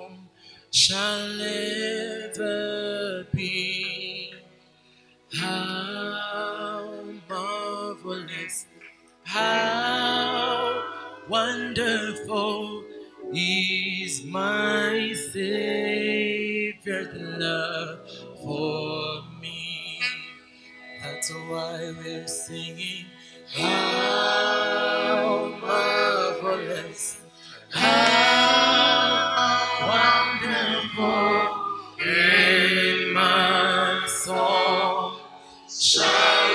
home shall ever be. How marvelous, how wonderful is my Savior's love for me. That's why we're singing. How marvelous, how wonderful in my soul shall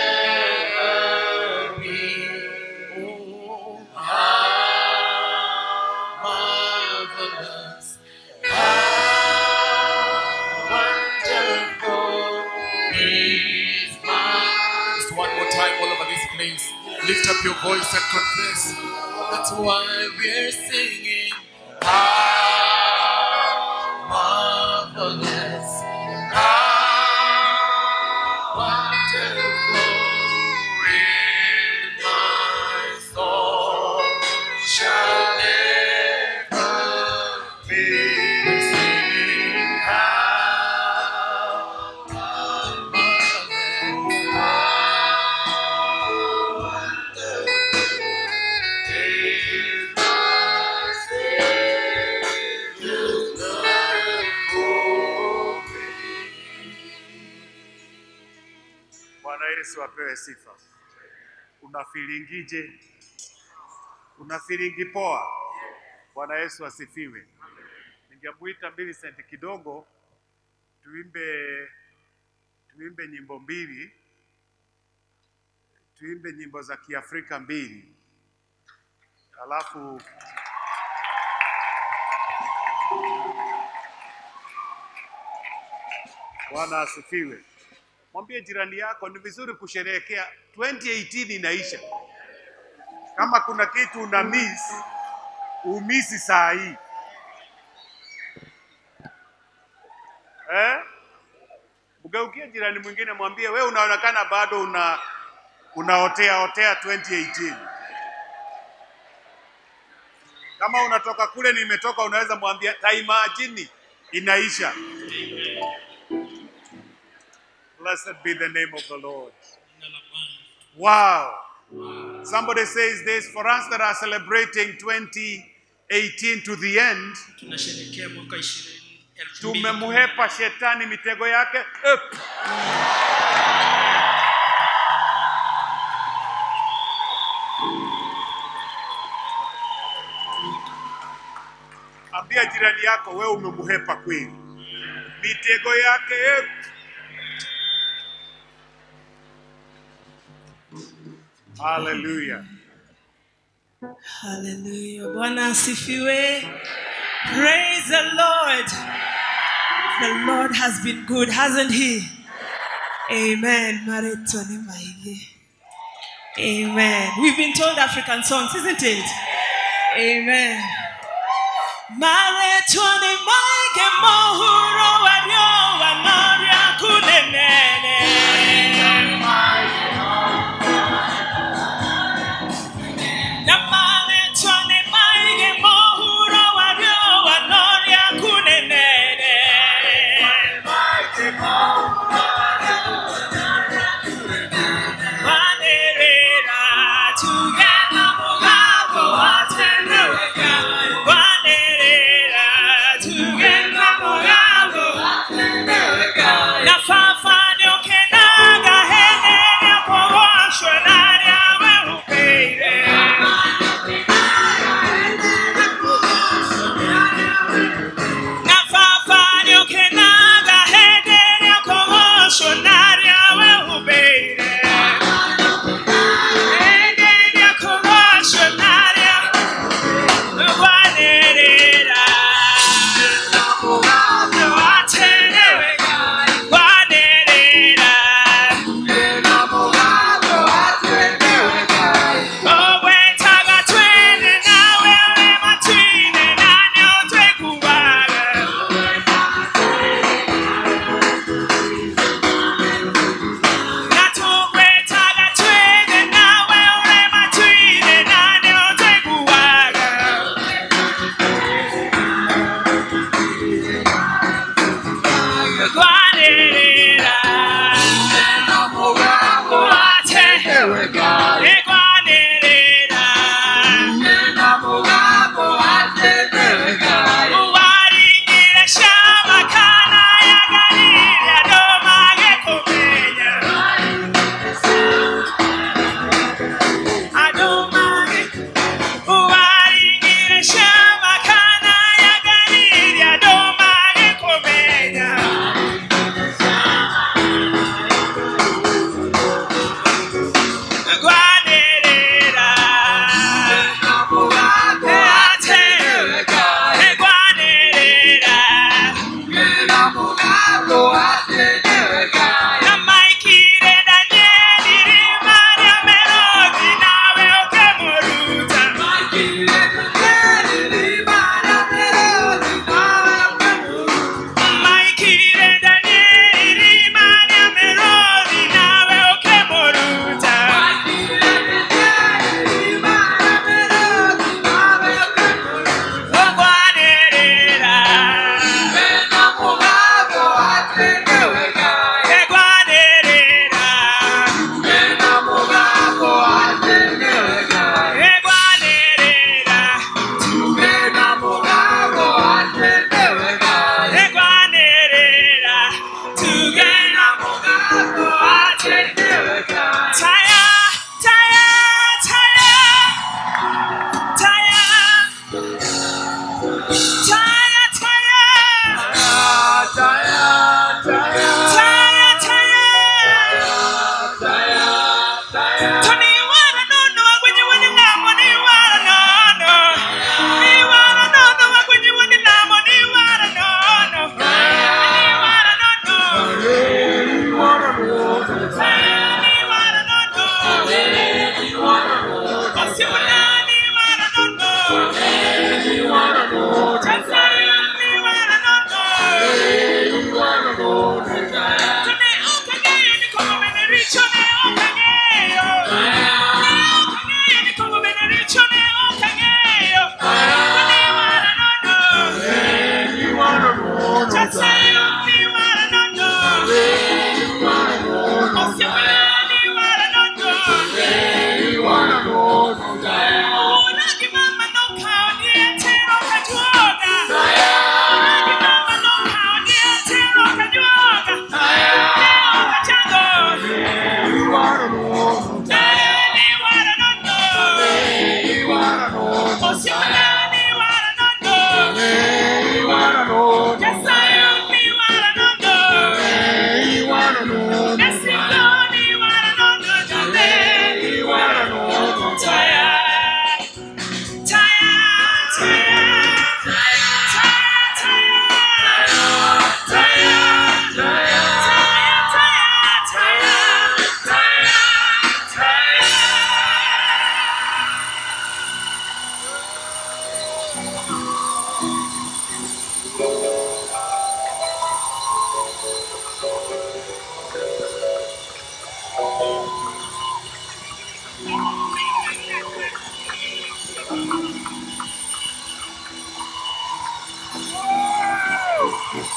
ever be. Oh, how marvelous, how wonderful is my. Just one more time, all over this place. Lift up your voice and confess. That's why we're singing. How marvelous, how wonderful in my soul shall ever be. Singing how marvelous, Bwana Yesu apewe sifa. Una filingije? Una filingi poa? Bwana Yesu asifiwe. Ningemuita Millicent kidogo tuimbe tuimbe nyimbo mbili, tuimbe nyimbo za Kiafrika mbili, alafu Bwana asifiwe. Mwambie jirani yako ni vizuri kusherehekea 2018 inaisha. Kama kuna kitu una miss, umisi saa hii eh? Mgeukie jirani mwingine, mwambie we unaonekana bado una unaotea otea 2018. Kama unatoka kule nimetoka, unaweza mwambia taimajini inaisha. Blessed be the name of the Lord. Wow. Somebody says this for us that are celebrating 2018 to the end, tunasherehekea mwaka ishirini elfu mbili tumemhepa shetani mitego yake. Up. Ambia jirani yako wewe umemhepa kweli. Mitego yake up. Hallelujah. Hallelujah. Bwana asifiwe. Praise the Lord. The Lord has been good, hasn't he? Amen. Mareto ni maige. Amen. We've been told African songs, isn't it? Amen. Mareto ni maige mohuro wanyo wanoria kunenene. Namane twane maige mohuro wario wanoria kunenene. Wanerera tugenda mugabo wateneweka. Wanerera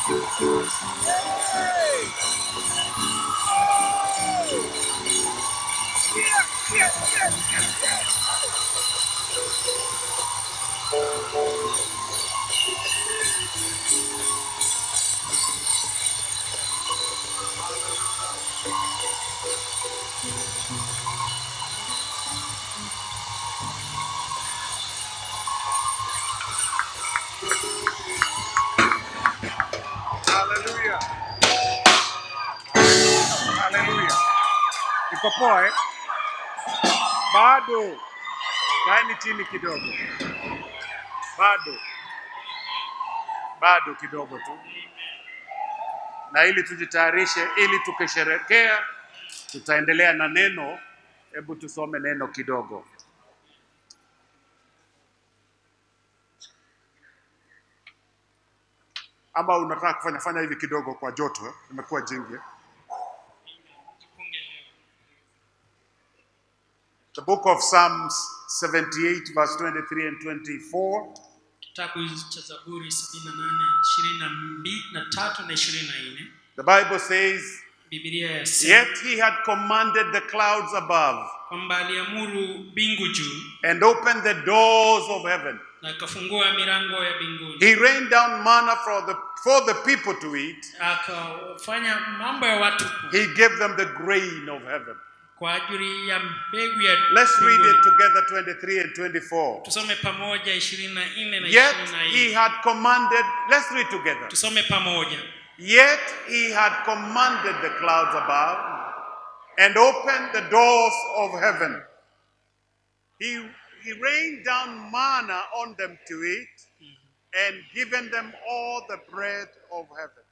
Hallelujah. Hallelujah. Iko poa eh? Bado. Kaeni chini kidogo. Bado. Bado kidogo tu. Na ili tujitayarishe ili tukisherekea tutaendelea na neno. Hebu tusome neno kidogo. Ama unataka kufanya fanya hivi kidogo kwa joto eh? Imekuwa jingi. eh? The book of Psalms 78 verse 23 and 24. kitabu cha zaburi 78 23 na 24 The Bible says, bibilia yasema Yet he had commanded the clouds above kwamba aliamuru mbingu juu and opened the doors of heaven. na akafungua milango ya mbinguni He rained down manna for the, for the people to eat. akafanya mambo ya watu He gave them the grain of heaven. kwa ajili ya mbegu ya Let's read mbinguni. it together 23 and 24. tusome pamoja 24 na Yet he 25 had commanded, let's read together. tusome pamoja Yet he had commanded the clouds above and opened the doors of heaven. He, he rained down manna on them to eat and given them all the bread of heaven.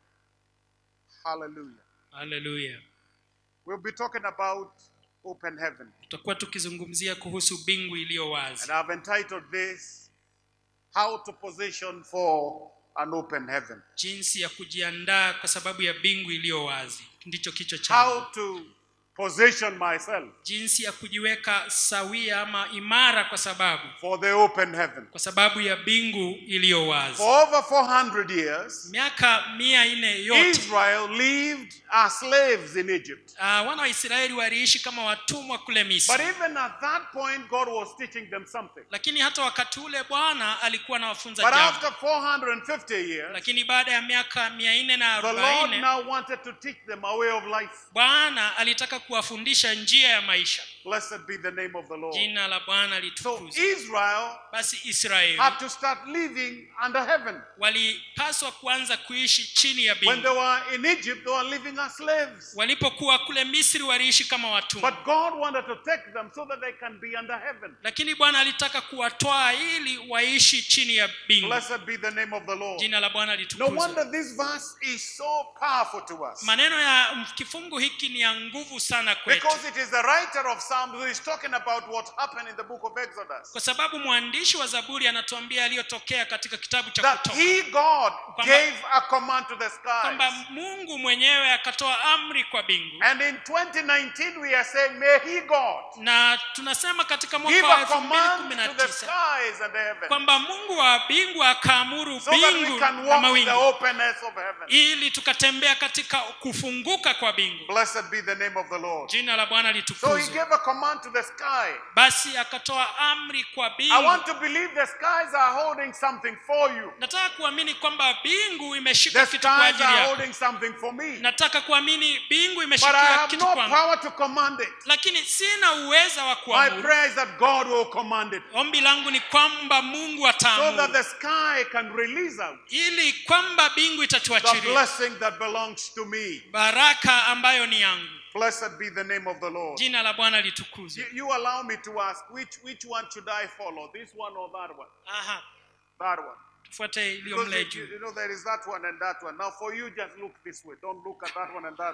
Hallelujah. haleluya We'll be talking about open heaven. tutakuwa tukizungumzia kuhusu mbingu iliyo wazi And I've entitled this How to Position for an Open Heaven. jinsi ya kujiandaa kwa sababu ya mbingu iliyo wazi ndicho kichwa How changu to position myself jinsi ya kujiweka sawia ama imara kwa sababu for the open heaven. kwa sababu ya mbingu iliyo wazi For over 400 years, miaka mia nne yote Israel lived as slaves in Egypt. uh, wana wa israeli waliishi kama watumwa kule misri But even at that point, God was teaching them something. lakini hata wakati ule bwana alikuwa anawafunza But jambo after 450 years, lakini baada ya miaka mia nne na the Lord arobaini now wanted to teach them a way of life. bwana alitaka kuwafundisha njia ya maisha Blessed be the name of the Lord. jina la bwana So litukuzwe Israel basi israeli had to start living under heaven. walipaswa kuanza kuishi chini ya When mbingu they were in Egypt, they were living as slaves. walipokuwa kule misri waliishi kama watumwa But God wanted to take them so that they can be under heaven. lakini bwana alitaka kuwatwaa ili waishi chini ya mbingu Blessed be the name of the Lord. jina la bwana No litukuzwe wonder this verse is so powerful to us. maneno ya kifungu hiki ni ya nguvu sana kwetu Because it is the writer of Psalms who is talking about what happened in the book of Exodus. kwa sababu mwandishi wa zaburi anatuambia yaliyotokea katika kitabu cha That kutoka he, God, Kwamba- gave a command to the kwamba skies. mungu mwenyewe akatoa amri kwa mbingu And in 2019, we are saying, May he, God, na tunasema katika give mwaka wa a command to the 2019 skies and the heaven kwamba mungu wa mbingu akaamuru so that we mbingu can na walk in the mawingu openness of heaven. ili tukatembea katika kufunguka kwa mbingu Blessed be the name of the Lord. jina la bwana So he litukuzwe gave a command to the sky. basi akatoa amri kwa I mbingu want to believe the skies are holding something for you. nataka kuamini kwamba mbingu The imeshika kitu kwa skies ajili are yako holding something for me. nataka kuamini mbingu But I imeshikia have kitu no kwangu power to command it. lakini sina uweza wa My kuamuru prayer is that God will command it ombi langu ni kwamba mungu so that ataamuru the sky can release out ili kwamba mbingu the itatuachilia blessing that belongs to me. baraka ambayo ni yangu Blessed be the name of the Lord. jina la bwana litukuzwe You, you allow me to ask which, which one should I follow, this one or that one? aha That one. tufuate iliyo Because mle you, juu you know there is that one and that one. Now for you, just look this way. Don't look at that one and that one.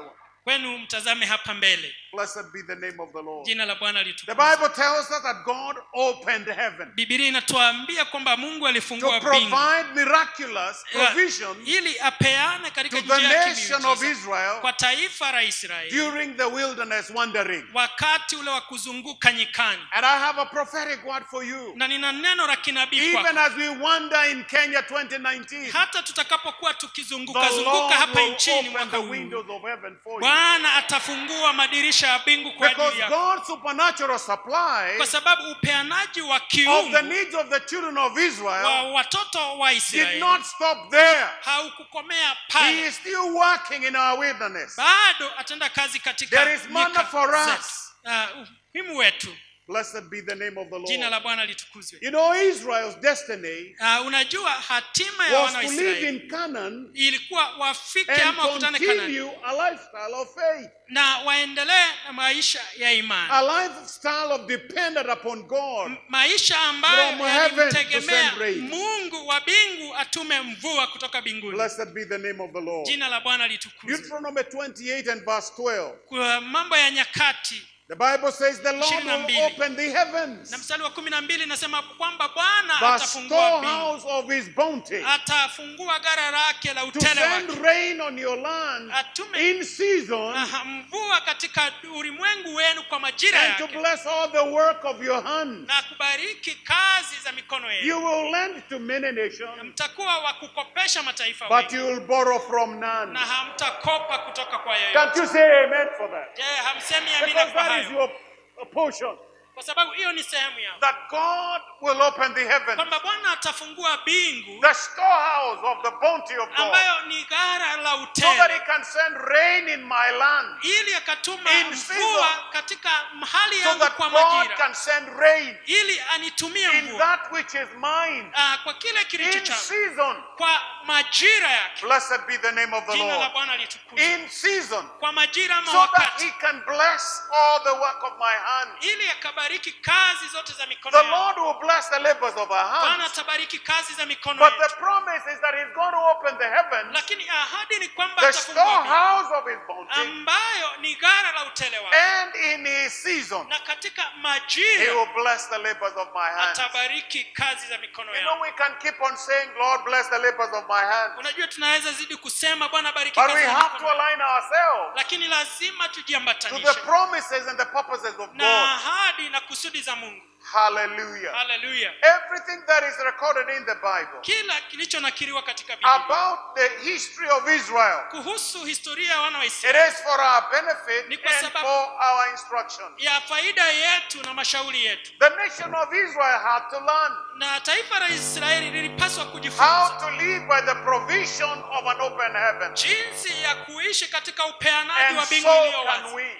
kwenu mtazame hapa mbele Blessed be the name of the Lord. jina la bwana The litukuzwe Bible tells us that God opened heaven bibilia inatuambia kwamba mungu to alifungua mbingu provide miraculous provision ili apeane katika to the njia ya nation of kimiujiza Israel kwa taifa la israeli during the wilderness wandering. wakati ule wa kuzunguka nyikani And I have a prophetic word for you. na nina neno la kinabii kwako. Even as we wander in Kenya 2019, hata tutakapokuwa the tukizunguka zunguka Lord hapa will nchini open mwaka the huu windows of heaven for you. bwana atafungua madirisha ya mbingu kwa Because ajili yako God's supernatural supply kwa sababu upeanaji wa of the kiungu needs of the children of wa Israel watoto wa did israeli not stop there. haukukomea He pale is still working in our wilderness. bado atenda kazi katika There is manna nyika for zetu. us. Ah, umuhimu wetu Blessed be the name of the jina la Lord. bwana litukuzwe You know, Israel's destiny Ah, unajua hatima ya was wana to wa live israeli in Canaan ilikuwa wafike and ama wakutane kanani continue a lifestyle of faith, na waendelee na maisha ya imani a lifestyle of dependent upon God. M- maisha ambayo From heaven to yalimtegemea send rain. mungu wa mbingu atume mvua kutoka mbinguni Blessed be the name of the Lord. jina la bwana litukuzwe Deuteronomy 28 and verse 12. kwa mambo ya nyakati The Bible says the Lord Ishirini na will mbili. open the heavens, na mstari wa kumi na mbili inasema kwamba bwana the atafungua mbingu storehouse of his bounty, atafungua gara lake la to utele send wake rain on your land atume in season aha, mvua katika ulimwengu wenu kwa majira and to yake bless all the work of your hands. na kubariki kazi za mikono You yenu will lend to many Na nations, mtakuwa wa kukopesha mataifa but wengi you will borrow from none. na hamtakopa kutoka kwa Can't yeyote you say amen for that? je hamsemi amina Because kwa that is hayo your portion. kwa sababu hiyo ni sehemu yao That God will open the heavens, kwamba bwana atafungua mbingu the storehouse of the bounty of God, ambayo ni gara la so that He utele can send rain in my land, ili akatuma In mvua season. katika mahali so yangu that kwa God majira can send rain ili anitumie in mvua that which is mine Ah, kwa kile kilicho in changu season. kwa majira yake Blessed be the name of the jina la Lord. bwana litukuzwe In season, kwa majira ama so that wakati He can bless all the work of my hand. ili akabariki kazi zote za mikono The yangu Lord will bless the labors of our bwana hands. atabariki kazi za mikono But the yetu promise is that He's going to open the heavens, lakini ahadi ni kwamba the atafungua mbingu, storehouse of His bounty, ambayo ni gara la utele wake and in His season, na katika He majira will bless the labors of my hands. atabariki kazi za mikono You know, yangu we can keep on saying, Lord, bless the labors of my hands. unajua tunaweza zidi kusema bwana bariki But kazi we za have to mikono yangu. align ourselves lakini lazima to the tujiambatanishe promises and the purposes of na God. ahadi na kusudi za mungu Hallelujah. haleluya Everything that is recorded in the Bible kila kilichonakiliwa katika biblia about the history of Israel, kuhusu historia ya wana wa it israeli is for our benefit Ni kwa and sababu- for our instruction. ya faida yetu na mashauri yetu The nation of Israel had to learn na taifa la israeli lilipaswa how kujifunza to live by the provision of an open heaven. jinsi ya kuishi katika upeanaji And wa mbingu so iliyo can wazi we.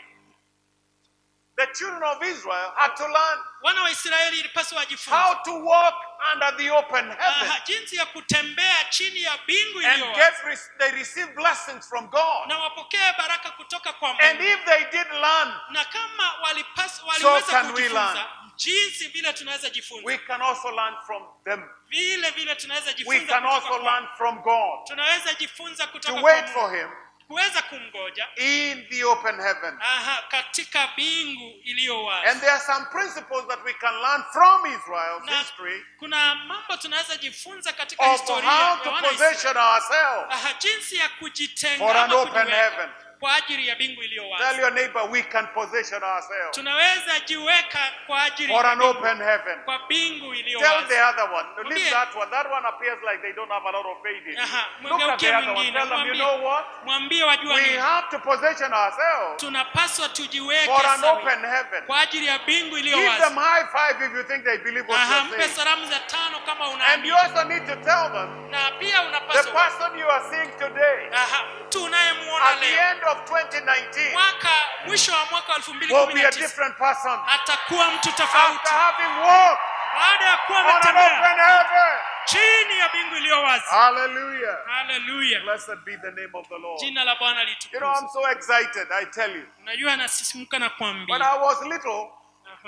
The children of Israel had to learn wana wa israeli ilipaswa wajifunze how to walk under the open heaven Aha, jinsi ya kutembea chini ya mbingu and iliyo get wazi re- they receive blessings from God. na wapokee baraka kutoka kwa And mungu if they did learn, na kama walipas, So waliweza can we kujifunza learn. jinsi vile tunaweza jifunza we can also learn from them. vile vile tunaweza We jifunza can kutoka also kwa learn from God tunaweza jifunza to kutoka kwa wait for Mungu Him kuweza kumgoja in the open heaven. aha, katika mbingu iliyo wazi And there are some principles that we can learn from Israel's na history kuna mambo tunaweza jifunza katika of historia how ya to wana position Israeli. ourselves aha, jinsi ya kujitenga for an ama open kujiweka heaven. kwa ajili ya mbingu iliyo Tell wazi your neighbor we can position ourselves tunaweza jiweka kwa ajili for ya an mbingu, open heaven. kwa mbingu iliyo Tell wazi the other one. Leave Mwambie- that one. That one appears like they don't have a lot of faith in. Aha, Look at mwegeukie the other one. mwingine Tell them, you mwambie know what? mwambie wajua We nini have to position ourselves tunapaswa tujiweke for an sawa open heaven. kwa ajili ya mbingu iliyo Give wazi them high five if you think they believe what Aha, you're mpe saying. salamu za tano kama And you unaamini also need to tell them na pia the unapaswa person you are seeing today Aha, mtu unayemuona at the leo end of 2019 mwaka mwisho wa mwaka wa elfu mbili will kumi be na a tisa different person atakuwa mtu after tofauti having walked baada ya kuwa on an ametembea open heaven. chini ya mbingu iliyo wazi Hallelujah. haleluya Blessed be the name of the Lord. jina la bwana You know, I'm litukuzwe so excited, I tell you. unajua nasisimuka na When kuambia I was little, Aha.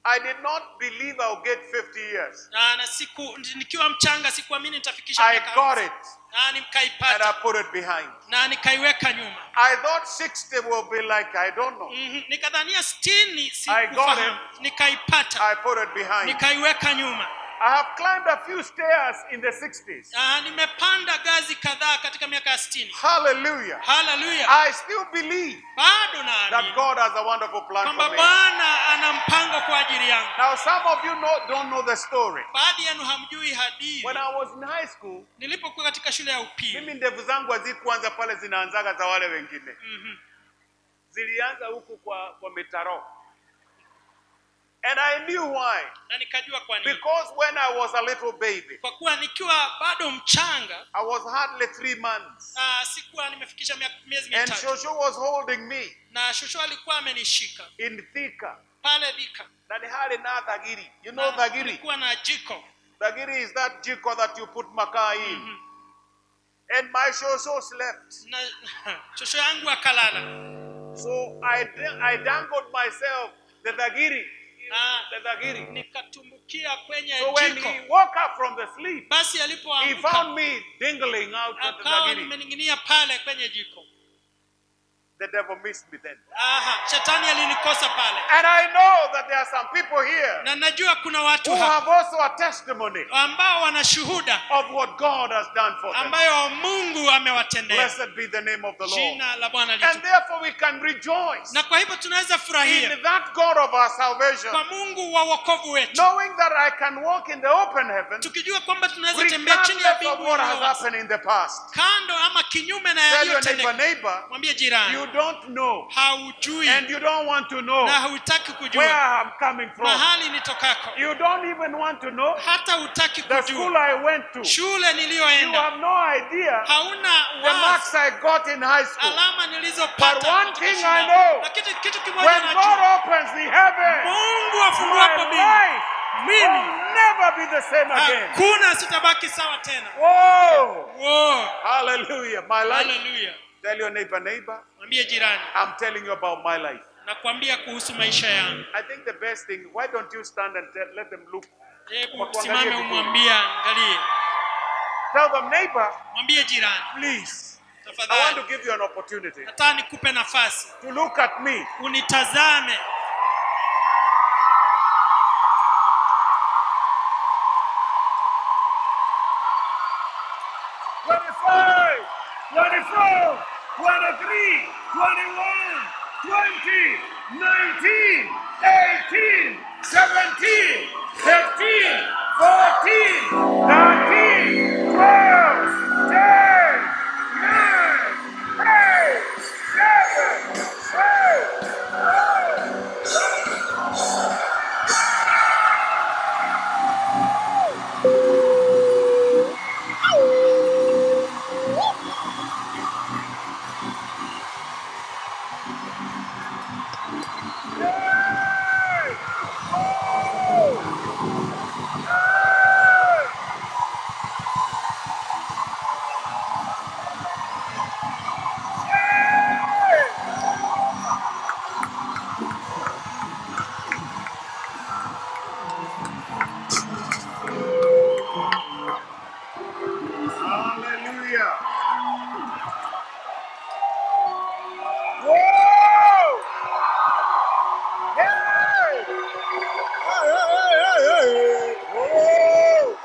I did not believe I'll get 50 years. na, na siku nikiwa mchanga sikuamini nitafikisha I miaka got hamsini. it na and I nikaipata put it behind. na nikaiweka nyuma I thought 60 will be like, I don't know. Mhm, nikadhania sitini I got sikufahamu nikaipata I put it behind. nikaiweka nyuma I have climbed a few stairs in the 60s. na nimepanda gazi kadhaa katika miaka ya sitini Hallelujah. haleluya I still believe bado that naamini God has a wonderful plan kwamba for me. bwana ana mpango kwa ajili yangu Now, some of you know, don't know the story. baadhi yenu hamjui hadithi When I was in high school, nilipokuwa katika shule ya upili mimi ndevu zangu hazikuanza pale zinaanzaga za wale wengine. Mhm. Zilianza huku kwa, kwa mitaro. And I knew why. na nikajua kwa nini Because when I was a little baby, kwa kuwa nikiwa bado mchanga I was hardly three months. uh, sikuwa nimefikisha mia- miezi And mitatu Shosho was holding me na shosho alikuwa amenishika in Thika. pale Thika Na ni hali na dhagiri. You know Na dhagiri? kulikuwa na jiko Dhagiri is that jiko that you put makaa in. Mhm. And my Shosho slept. na shosho yangu akalala So I, I dangled myself, the dhagiri, na the dhagiri. nikatumbukia kwenye So when jiko he woke up from the sleep, basi he alipoamka found me dingling out of the akawa dhagiri. nimening'inia pale kwenye jiko The devil missed me then. aha shetani alinikosa pale And I know that there are some people here na najua kuna watu who hapa have also a testimony ambao wana shuhuda of what God has done for them. ambayo mungu amewatendea Blessed be the name of the Lord. jina la bwana And litu therefore we can rejoice na kwa hivyo tunaweza furahia in that God of our salvation, kwa mungu wa wokovu wetu knowing that I can walk in the open heaven tukijua kwamba tunaweza tembea chini ya regardless of mbingu what has iliyo wazi. happened in the past. kando ama kinyume na Tell your neighbor, yaliyotendeka neighbor, mwambie jirani you don't know haujui and you don't want to know na hautaki where kujua I'm coming from. mahali nitokako You don't even want to know hata hutaki the school kujua I went to. shule You niliyoenda have no idea hauna the wazi marks I got in high school. alama nilizopata But one katika thing shule I yangu. know, lakini kitu kimoja When najua God opens the heaven, mungu my afunguapo mbingu life mimi will never be the same again. hakuna sitabaki sawa tena Whoa! Wow. Hallelujah. My life. haleluya Tell your neighbor, neighbor, mwambie jirani I'm telling you about my life. nakwambia kuhusu maisha yangu I think the best thing, why don't you stand and tell, let them look? hebu Kwa kuangalia simame vizuri. umwambie angalie Tell them, neighbor, mwambie jirani please. I want tafadhali to give you an opportunity nataka nikupe nafasi to look at me. unitazame Twenty-five, twenty-four, twenty-three, twenty-one, twenty, nineteen, eighteen, seventeen, fifteen, fourteen, thirteen, twelve, ten, nine, eight, seven, six, five, Hallelujah. Whoa! Hey! Hey, hey, hey, hey, hey. Whoa!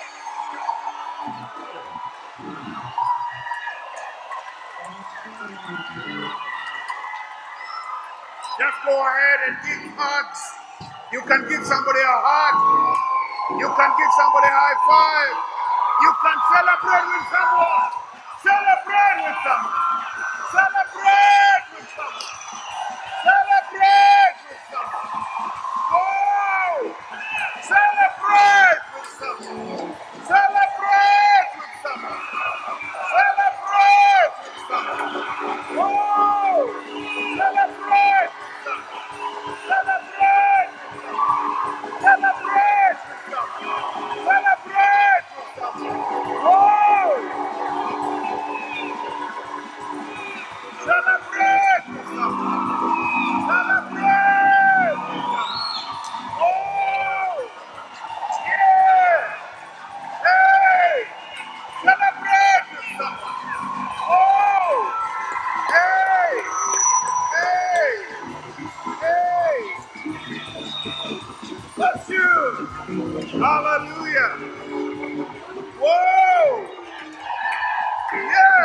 Just go ahead and give hugs. You can give somebody a hug. You can give somebody a high five. You can celebrate with someone. Celebrate with someone. Celebrate with someone. Celebrate with someone. Oh! Celebrate with someone. Celebrate with someone. Celebrate with someone. Oh! Celebrate with someone. Celebrate with someone. Celebrate with someone. Celebrate with someone. Oh!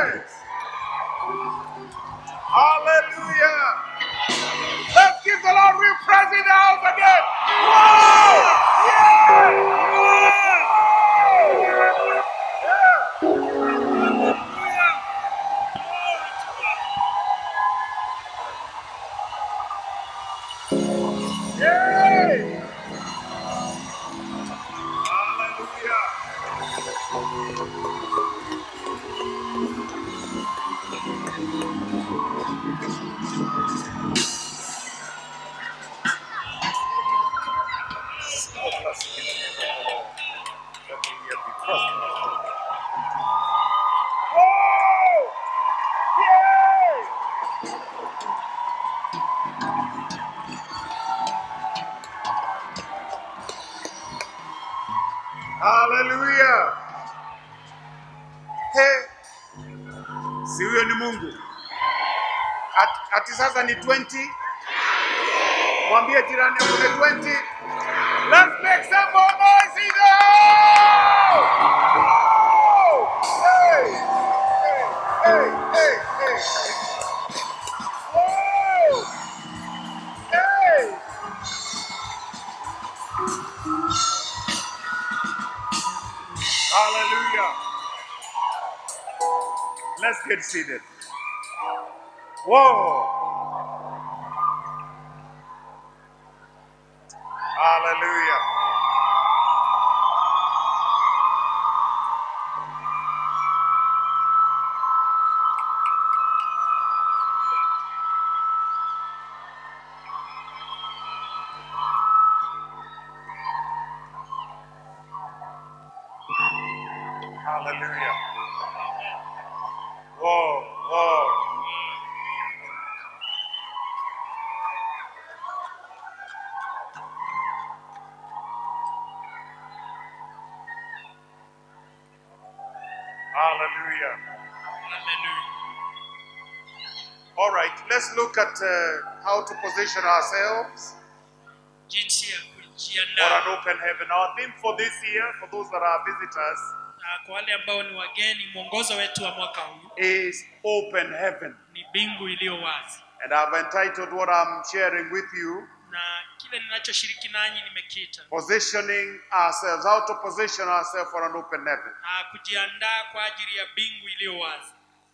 Yes. Hallelujah. Let's give the Lord real praise in the house again. Whoa! Yeah! Yeah! Yay! Hallelujah. Whoa! Yay! Hallelujah. Hey. Si huyo ni Mungu. Ati, ati sasa ni 20. Mwambie jirani yako ni 20. Let's make some more noise in the house. Hey. Hey, hey, hey, hey. Whoa. Hey. Hallelujah. Let's get seated. Whoa. Hallelujah. Hallelujah. Whoa, whoa. Hallelujah. Hallelujah. All right, let's look at uh, how to position ourselves jinsi ya for an kujiandaa open heaven. Our theme for this year, for those that are visitors, na kwa wale ambao ni wageni mwongozo wetu wa mwaka huu is open heaven. ni bingu iliyo wazi And I've entitled what I'm sharing with you na kile ninachoshiriki nanyi nimekita positioning ourselves, how to position ourselves for an open heaven. na kujiandaa kwa ajili ya bingu iliyo wazi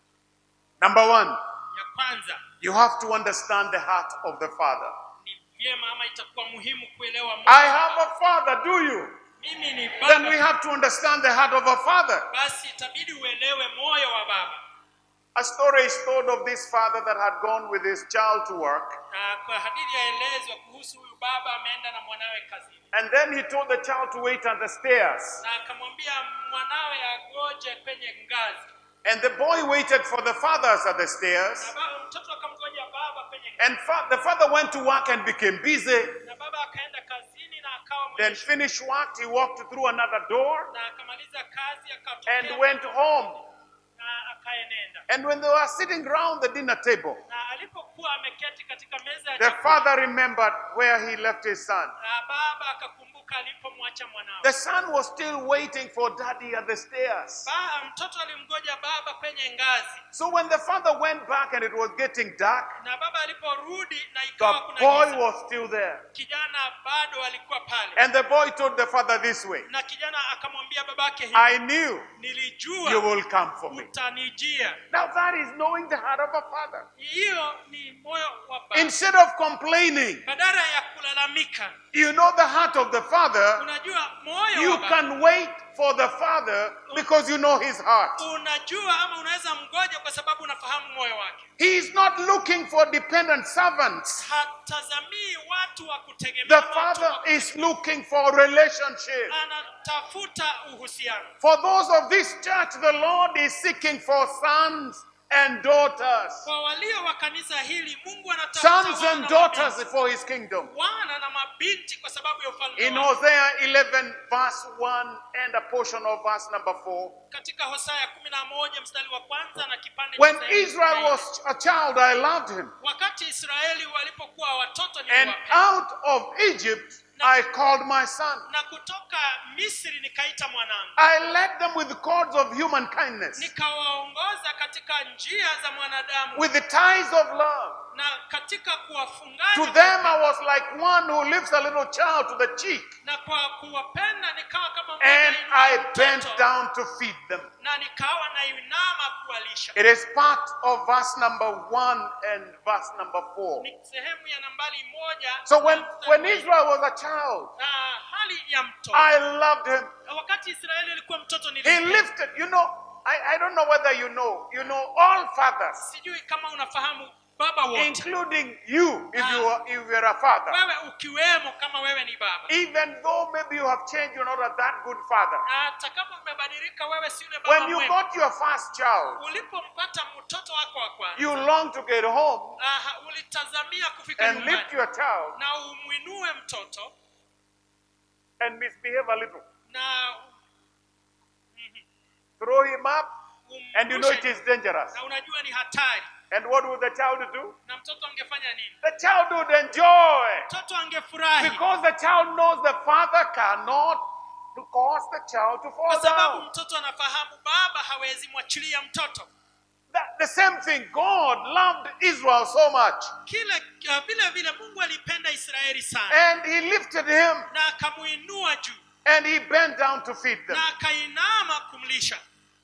Number one, ya kwanza you have to understand the heart of the Father. ni vyema ama itakuwa muhimu kuelewa moyo I wa have a Father, do you? mimi ni Then we baba have to understand the heart of a Father. basi itabidi uelewe moyo wa baba A story is told of this father that had gone with his child to work, na kwa hadithi yaelezwa kuhusu huyu baba ameenda na mwanawe kazini and then he told the child to wait on the stairs. na akamwambia mwanawe agoje kwenye ngazi And the boy waited for the fathers at the na stairs. baba, mtoto akamgoja baba kwenye ngazi And fa- the father went to work and became busy. na baba akaenda kazini na akawa Then mwenye finished work, he walked through another door na akamaliza kazi and akatokea went home. na akaenenda And when they were sitting round the dinner table, na alipokuwa ameketi katika meza ya the chakula, father remembered where he left his son. na baba akakumbuka alipomwacha mwanawe The son was still waiting for daddy at the stairs. ba, mtoto alimgoja baba kwenye ngazi So when the father went back and it was getting dark, na baba aliporudi na the ikawa kuna boy giza, was still there. kijana bado alikuwa pale And the boy told the father this way na kijana akamwambia babake hivi I knew you nilijua will come for me. utanijia Now that is knowing the heart of a father. hiyo ni moyo wa baba Instead of complaining, badala ya kulalamika you know the heart of the father. unajua moyo You wa baba can wait for the father because you know his heart. unajua ama unaweza mgoja kwa sababu unafahamu moyo wake He is not looking for dependent servants. hatazamii watu wa The kutegemea watu father wa- is looking for relationship. anatafuta uhusiano For those of this church, the Lord is seeking for sons and daughters. kwa walio wa kanisa hili mungu anatafuta Sons wana and na daughters mabinti. for his kingdom. wana na mabinti kwa sababu ya ufalme In wake. Hosea 11, verse 1, and a portion of verse number 4, katika hosaya kumi na moja mstari wa kwanza na kipande when cha zaidi Israel zaidi. was a child, I loved him. wakati israeli walipokuwa watoto And niliwapenda out of Egypt, I called my son. na kutoka misri nikaita mwanangu I led them with cords of human kindness, nikawaongoza katika njia za mwanadamu with the ties of love. na katika kuwafunganya To them, I was like one who lifts a little child to the cheek, na kwa kuwapenda nikawa kama mmoja and ainua I mtoto, bent down to feed them. na nikawa nainama kuwalisha It is part of verse number one and verse number four. ni sehemu ya nambari moja So when, na mstari when wa- Israel was a child, na hali ya mtoto I loved him. wakati israeli alikuwa mtoto He nilimpenda. lifted, you know, I, I don't know whether you know, you know, all fathers, sijui kama unafahamu baba wote including you, if you are, if you're a father, wewe ukiwemo kama wewe ni baba even though maybe you have changed, you're not a that good father. na hata kama umebadilika wewe si yule baba When you mwema got your first child, ulipompata mtoto wako wa kwanza you long to get home aha, ulitazamia kufika and nyumbani lift your child na umwinue mtoto and misbehave a little. na Throw him up, and you know it umrushe is dangerous. na unajua ni hatari And what would the child do? na mtoto angefanya nini The child would enjoy mtoto angefurahi because the child knows the father cannot cause the child to fall kwa sababu down. mtoto anafahamu baba hawezi mwachilia mtoto That, the same thing, God loved Israel so much, kile uh, vile vile mungu alipenda israeli sana and He lifted him na akamuinua juu and He bent down to feed them. na akainama kumlisha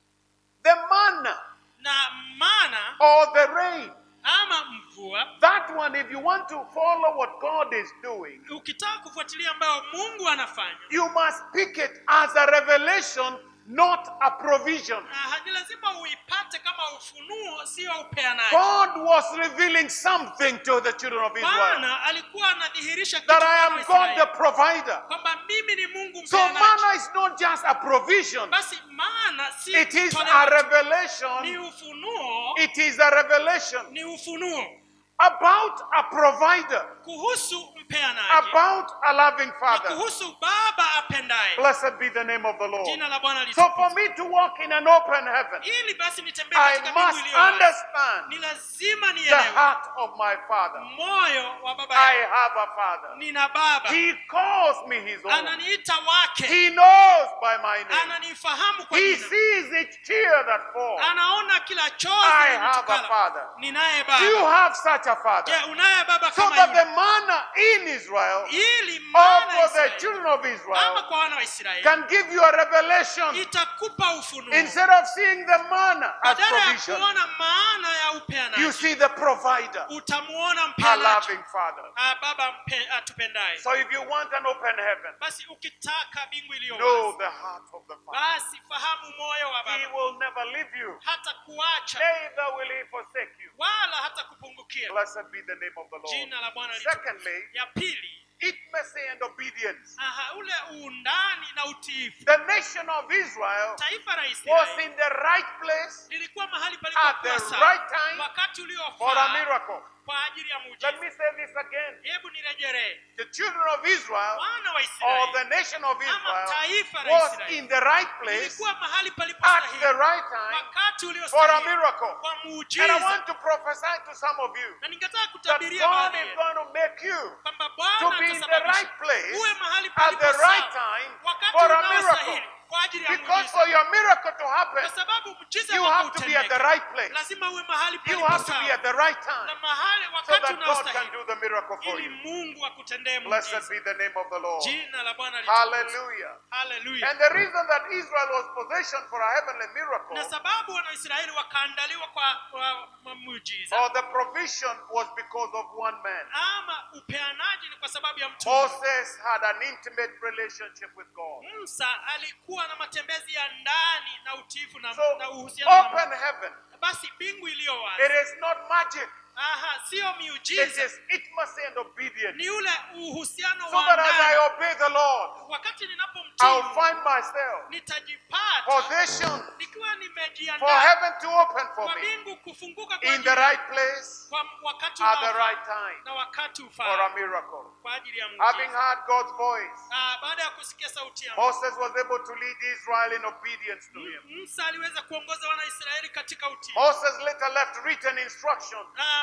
The manna na mana or the rain, ama mvua that one, if you want to follow what God is doing, ukitaka kufuatilia ambayo mungu anafanya you must pick it as a revelation, not a provision. na ni lazima uipate kama ufunuo sio upeanaji God was revealing something to the children of Israel bwana alikuwa anadhihirisha kitu that I kwa am God Waisraeli, the provider. kwamba mimi ni mungu So mpeanaji manna is not just a provision, basi maana si it is toleo a tu, ni revelation. ufunuo It is a revelation ni ufunuo about a provider, kuhusu mpeanaji about a loving na father. kuhusu baba apendaye Blessed be the name of the Lord. jina la bwana So for litukuzwe. me to walk in an open heaven, ili basi nitembee I katika mbingu must iliyo wazi. understand ni lazima the nielewe heart of my father. moyo wa baba I yangu have a father. nina baba He calls me his own. ananiita wake He knows by my name. ananifahamu kwa He jina sees each tear that falls. anaona kila I chozi have a linitokalo. father. ninaye Do you baba have such a father? je unaye baba So kama that the yule manna in Israel ili or maana for the Israeli, children of ama Israel kwa wana wa Israeli can give you a revelation itakupa ufunuo instead of seeing the manna as badala ya provision. kuona maana ya You upeanaji see the provider, utamuona a mpeanaji loving father. Ah, baba mpe, atupendaye So if you want an open heaven, basi ukitaka bingu iliyo know wazi the heart of the father. basi fahamu moyo wa He baba will never leave you, hata kuacha neither will he forsake you. wala hata kupungukia Blessed be the name of the Lord. jina la bwana litukuzwe. Secondly, ya pili intimacy and obedience. aha, ule uundani na utiifu The nation of Israel taifa la was Israeli in the right place lilikuwa mahali at the palipokuwa sawa right time wakati for a uliofaa miracle. kwa ajili ya Let muujiza me say this again. hebu nirejelee The children of Israel wana wa or Israeli the nation of ama Israel taifa la was Israeli in the right place lilikuwa mahali at the palipostahili right time wakati for a uliostahili miracle. kwa And I muujiza want to prophesy to some of you na ningetaka that kutabiria God baadhi is yenu going to make you kwamba to Bwana be in the atasababisha right place uwe mahali at palipo the right sawa time wakati for a miracle. unaostahili kwa ajili ya Because muujiza for your miracle to happen, kwa sababu muujiza you wako have to be at the utendeke. right place. lazima uwe mahali You palipo have to be sawa at the right na time mahali so wakati that God can unaostahili do the miracle for ili you. Mungu akutendee Blessed muujiza be the name of the Lord. jina la Bwana litukuzwe. Hallelujah. Hallelujah. And the reason that Israel was positioned for a heavenly miracle na sababu wanaisraeli wakaandaliwa kwa, kwa, kwa muujiza or the provision was because of one man. ama upeanaji ni kwa sababu ya mtu mmoja. Moses had an intimate relationship with God. musa alikuwa na matembezi ya ndani na utiifu na, So, na uhusiano na open Mungu. heaven. basi mbingu iliyo It wazi is not magic, aha sio it miujiza is intimacy and obedience. ni ule uhusiano So wa that as I ndani obey the Lord, wakati I'll ninapomtii find myself nitajipata positioned nikiwa for nimejiandaa heaven to open for kwa me mbingu kufunguka kwa in ajili the yangu. right place kwa wakati at the unaofaa right time na wakati for a ufaa miracle. kwa ajili ya Having muujiza heard God's voice, Ah, baada ya kusikia sauti ya Mungu, Moses was able to lead Israel in obedience to him. Musa aliweza kuongoza wanaisraeli katika utii Moses later left written instruction na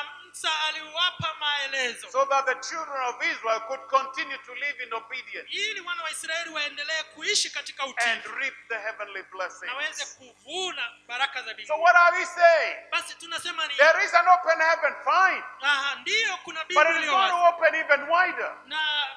musa aliwapa maelezo so that the children of Israel could continue to live in obedience ili wana wa israeli waendelee kuishi katika and utii reap the heavenly na waweze blessings. kuvuna baraka za So mbinguni what are we saying? basi tunasema ni There is an open heaven, fine, aha ndiyo kuna but bingu it is iliyo going to wazi open even wider. na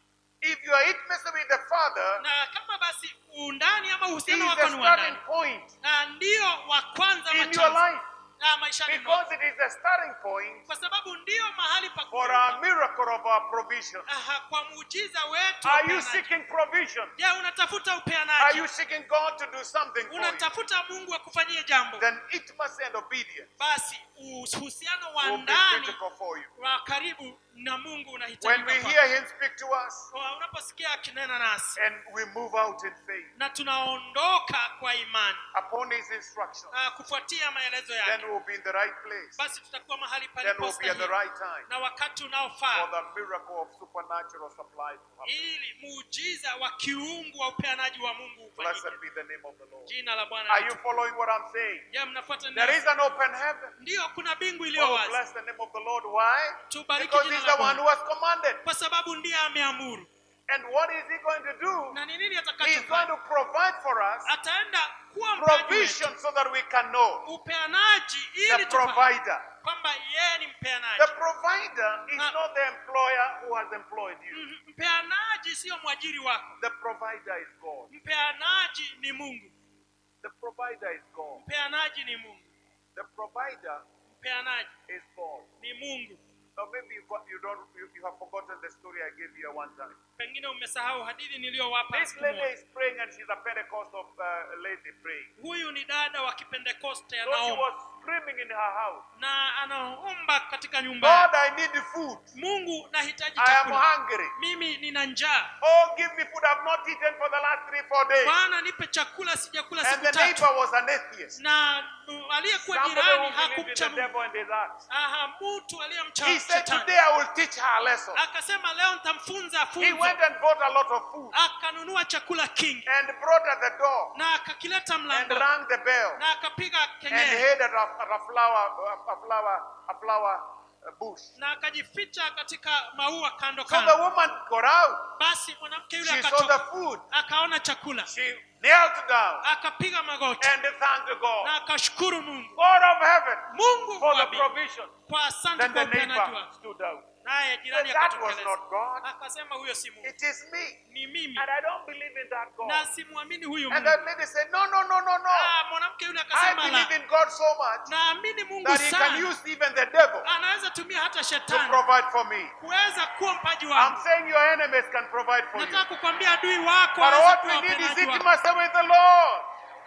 If you are intimacy with the Father, na kama basi undani ama He uhusiano is wako the ni wa starting ndani point na ndio wa kwanza in your machanzo life na maishani mwako because it is the starting point kwa sababu ndio mahali pa for kuinuka. our miracle of our provision. Aha, kwa muujiza wetu wa Are you upeanaji. seeking provision? je unatafuta Are upeanaji you seeking God to do something for you? unatafuta mungu akufanyie jambo Then intimacy and obedience basi uhusiano wa will be ndani critical for you. wa karibu na mungu When unahitajika we kwako. hear Him speak to us Kwa unaposikia akinena nasi and we move out in faith na tunaondoka kwa imani upon His instruction, ah, kufuatia maelezo then yake we'll be in the right place. basi tutakuwa mahali Then we'll be at the palipostahili right time na wakati for unaofaa the miracle of supernatural supply to happen. ili muujiza wa kiungu wa upeanaji wa mungu Blessed ufanyike be the name of the Lord. jina la bwana Are you litukuzwe. following what I'm saying? je mnafuata There nini is an open heaven. ndiyo kuna bingu iliyo Oh, wazi bless the name of the Lord. Why? tubariki Because jina He's la the one bwana who has commanded. kwa sababu ndiye ameamuru And what is He going to do? na ni nini He's going atakachofanya to provide for us ataenda kuwa mpaji wetu provision so that we can know upeanaji the ili tufahamu provider. kwamba yeye ni The mpeanaji provider is Ah. not the employer who has employed you. Mhm, mpeanaji sio mwajiri wako The provider is God. mpeanaji ni mungu The provider is God. mpeanaji ni mungu The provider mpeanaji is God. ni mungu Or maybe you got- you don't you, you have forgotten the story I gave you at one time. pengine umesahau hadithi niliyowapa This siku lady moja. is praying and she's a Pentecost of uh, lady praying. huyu ni dada wa kipentekoste So she anaomba was screaming in her house, na anaomba katika nyumba God, yake. I need food. mungu nahitaji I am chakula hungry. mimi nina njaa Oh, give me food. I've not eaten for the last three, four days. bwana nipe chakula sijakula And siku the tatu neighbor was an atheist. na mm, aliyekuwa Somebody jirani who believed in hakumcha the mungu devil and his acts. aha mtu aliyemcha He said, shetani Today I will teach her a lesson. akasema leo nitamfunza He funzo went and bought a lot of food akanunua chakula kingi and brought at the door na akakileta and mlango rang the bell na akapiga and kengele hid at a, at a flower, a flower, a flower uh, bush. na akajificha katika maua kando So the kando woman got out. basi mwanamke yule She saw the akatoka food. akaona chakula She knelt down akapiga magoti and thanked God. na akashukuru mungu God of heaven mungu for wa the mbingu, provision. kwa asante Then kwa the upeanaji neighbor wako stood out. naye Said, jirani that was akatokeleza not God. akasema huyo si mungu It is me. ni mimi And I don't believe in that God. na simwamini huyu And mungu that lady said, No, no, no, no, no. Ah, mwanamke yule I akasema believe la in God so much naamini mungu that He can sana use even the devil anaweza tumia hata to shetani provide for me. kuweza kuwa mpaji I'm wangu saying your enemies can provide for you. nataka kukwambia adui wako But aweze what kuwa we need is wapenaji wako. intimacy with the Lord.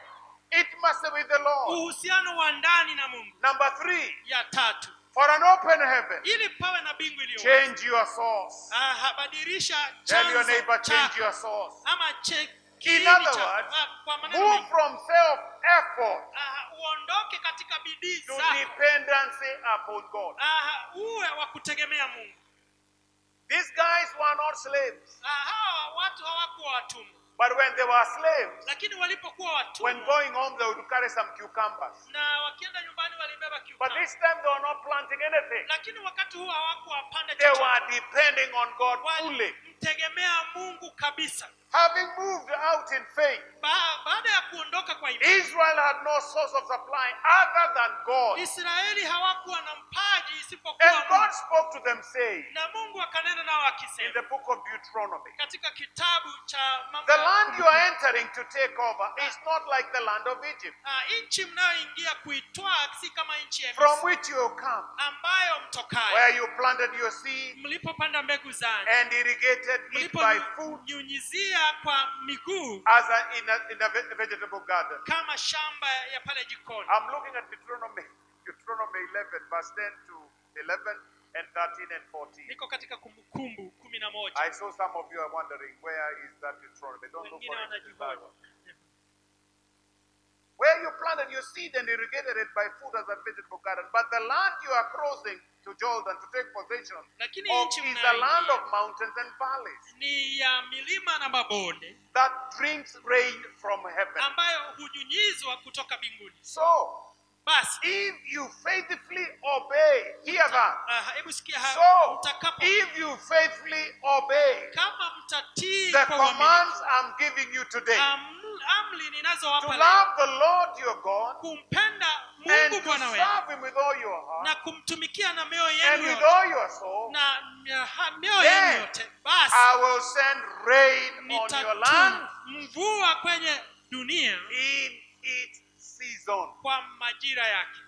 Intimacy with the Lord. uhusiano wa ndani na mungu Number three, ya tatu for an open heaven, ili pawe na bingu iliyo wazi. change your source. Ah, badilisha Tell your chanzo neighbor, change chako. your source. ama che- In kiini other cha- words, ah, kwa maneno move mengi. from self effort Ah, uondoke katika bidii to zako dependency upon God. Ah, uwe wa kutegemea mungu These guys were not slaves, Ah, hawa watu hawakuwa watumwa but when they were slaves, lakini walipokuwa when watumwa going home, they would carry some cucumbers. na wakienda nyumbani walibeba But kiukamba this time, they were not planting anything. lakini wakati huo hawakuwapanda They chochote were depending on God fully. walimtegemea mungu kabisa Having moved out in faith, ba- baada ya kuondoka kwa imani Israel had no source of supply other than God. israeli hawakuwa na mpaji isipokuwa And God mungu spoke to them, saying, na mungu akanena nao in akisema the book of Deuteronomy, katika kitabu cha mambo the ya land you are entering to take over is not like the land of Egypt, Ah, nchi mnayoingia kuitwaa si kama nchi ya from Misri, which you come, ambayo mtokayo where you planted your seed mlipopanda mbegu zangu and irrigated it by food mliponyunyizia kwa miguu as a, in, a, in a ve- vegetable garden. kama shamba ya pale jikoni I'm looking at Deuteronomy, Deuteronomy 11, verse 10 to 11 and 13 and 14. niko katika kumbukumbu kumi na moja I saw some of you are wondering, where is that Deuteronomy? Don't look wengine for it in the Bible. wanajihoji Where you planted your seed and irrigated it by food as a vegetable garden. But the land you are crossing to Jordan to take possession lakini of nchi is a land of mnayoingia mountains and valleys ni ya milima na mabonde that drinks rain from heaven. ambayo hunyunyizwa kutoka mbinguni So, basi if you faithfully obey, hear that. Ah, hebu sikia haya So, mtakapo if you faithfully obey kama mtatii the kwa uaminifu commands I'm giving you today, am- amri to ninazowapa leo, love the Lord your God kumpenda and mungu to bwana wetu serve Him with all your heart na kumtumikia na mioyo and yenu with yote all your soul, na mia- ha- mioyo Then, yenu yote basi I will send rain on your land nitatuma mvua kwenye dunia in its season. kwa majira yake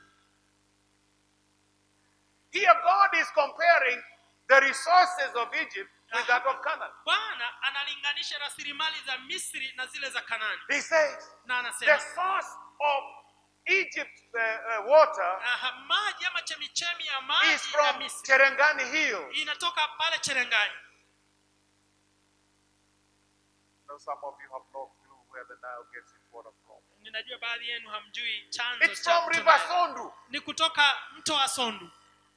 Here, God is comparing the resources of Egypt with that of Canaan. bwana analinganisha rasilimali za misri na zile za kanani He says, na the anasema source of Egypt's uh, uh, water aha, maji ama chemichemi ya is maji ya from misri Cherengani Hills. inatoka pale cherengani Now, some of you have no clue where the Nile gets its water from. ninajua baadhi yenu hamjui chanzo It's cha from mto River Nile. Sondu. ni kutoka mto wa sondu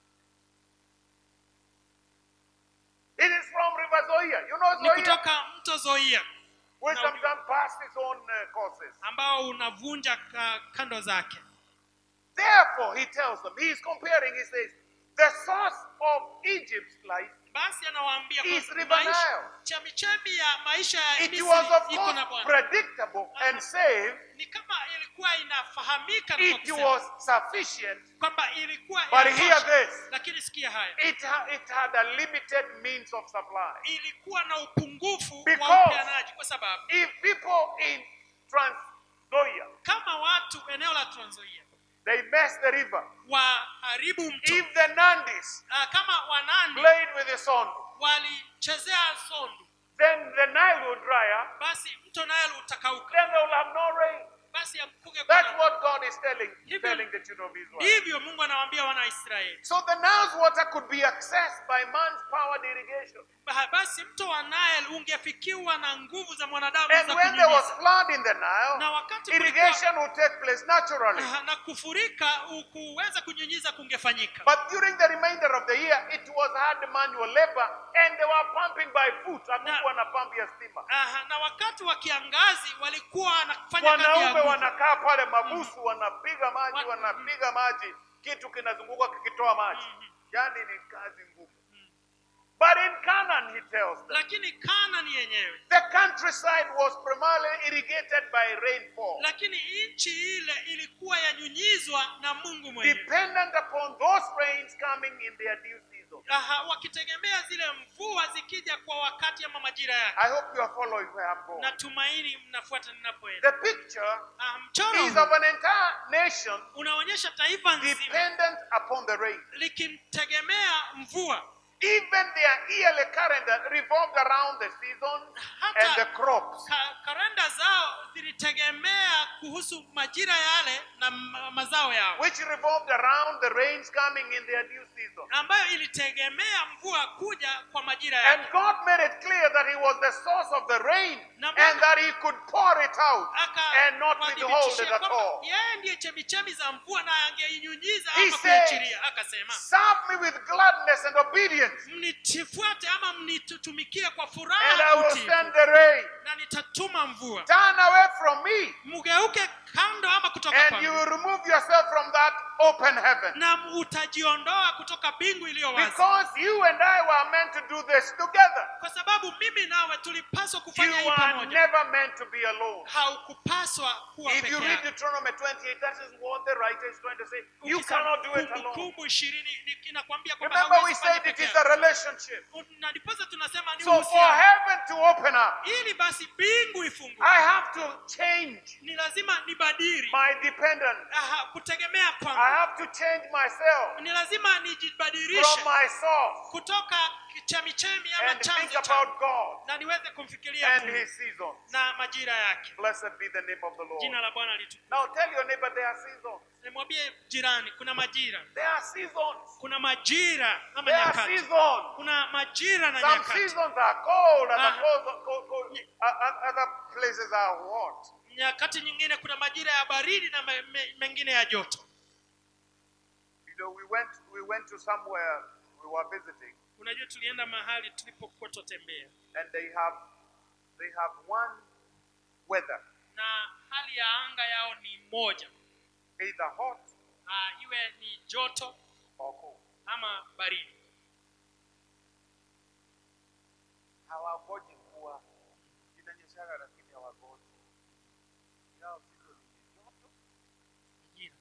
It is from River Zoya. You know ni Zoya? kutoka mto zoia Which No, sometimes pass its own uh, courses. ambao unavunja ka, kando zake Therefore, he tells them, he is comparing, he says, the source of Egypt's life, basi anawaambia Is kwa River maisha- Nile. chemichemi ya maisha ya it Misri was of iko course na bwana predictable and safe. ni kama ilikuwa inafahamika na kwa It kusema was sufficient. kwamba ilikuwa But inatosha. hear this. lakini sikia haya It, ha- it had a limited means of supply. ilikuwa na upungufu Because- wa upeanaji kwa sababu If people in Transzoia, kama watu eneo la Trans Nzoia they mess the river. waharibu mto If the Nandis Ah, kama wanani played with the sun, walichezea sondu then the Nile will dry up. basi mto Nile utakauka Then they will have no rain. basi amkuge That's kuna what God is telling, Hivyo- telling the children of Israel. ndivyo Mungu anawaambia wana wa Israeli So the Nile's water could be accessed by man's powered irrigation. Ba- basi mto wa Nile ungefikiwa na nguvu za mwanadamu And za when there was kunyunyiza flood in the na Nile, wakati kulikuwa- irrigation would take place naturally. Aha, na kufurika u- kuweza kunyunyiza kungefanyika But during the remainder of the year, it was hard manual labor and they were pumping by foot. Hakukuwa na pump ya stima. Aha, na wakati wa kiangazi walikuwa wanafanya kazi ya Wanaume nguvu. wanakaa pale mabusu, wanapiga maji, Wa- wanapiga maji, kitu kinazunguka kikitoa maji. Yani ni kazi ngumu. But in Canaan, he tells them, lakini Kanani yenyewe the countryside was primarily irrigated by rainfall. lakini nchi ile ilikuwa yanyunyizwa na Mungu mwenyewe dependent upon those rains coming in their due season. Aha, wakitegemea zile mvua zikija kwa wakati ama majira yake I hope you are following where I'm going. natumaini mnafuata ninapoenda The picture Ah, mchoro is huu of an entire nation unaonyesha taifa nzima dependent upon the rain. likimtegemea mvua Even their yearly calendar revolved around the seasons Hata- and the crops. Ka, kalenda zao zilitegemea kuhusu majira yale na ma- mazao yao Which revolved around the rains coming in their due season. ambayo ilitegemea mvua kuja kwa majira And yake God made it clear that He was the source of the rain Na and Bwana- that He could pour it out and not withhold it akawadhibitishia at kwamba all. yeye ndiye chemichemi za mvua na angeinyunyiza He ama said, kuachilia akasema Serve me with gladness and obedience, mnitifuate ama mnitutumikie kwa and I furaha will utiifu, send the rain. na nitatuma mvua Turn away from me, mgeuke kando ama kutoka and kwangu you will remove yourself from that open heaven. na utajiondoa kutoka bingu iliyo wazi Because you and I were meant to do this together. kwa sababu mimi nawe tulipaswa You kufanya hii are pamoja never meant to be alone. haukupaswa kuwa If you peke read yako Deuteronomy 28, that is what the writer is trying to say. You Ukisoma cannot do it alone. kumbukumbu ishirini ni- inakwambia kwamba Remember, we hauwezi kufanya said it peke is a yako. relationship. na ndiposa tunasema ni So, for uhusiano heaven to open up, ili basi bingu ifunguke I have to change ni lazima nibadili my dependence. Aha, kutegemea I kwangu have to change myself ni lazima from nijibadilishe my source kutoka chemichemi ama and think chanzo about cha God na niweze kumfikiria and Mungu His seasons. na majira yake Blessed be the name of the jina Lord. la bwana litu Now tell your neighbor there are seasons. nimwambie jirani kuna majira There are seasons. kuna majira ama There are nyakati seasons. kuna majira na Some nyakati seasons are cold, other, Uh-huh. cold, cold, cold, uh, uh, other places are hot. nyakati nyingine kuna majira ya baridi na me, me, mengine ya joto You know, we went we went to somewhere we were visiting, unajua tulienda mahali tulipokuwa tutembea and they have they have one weather, na hali ya anga yao ni moja either hot uh, iwe ni joto or ama baridi hawangoji mvua inanyeshaga lakini hawangoji yao season ni joto majira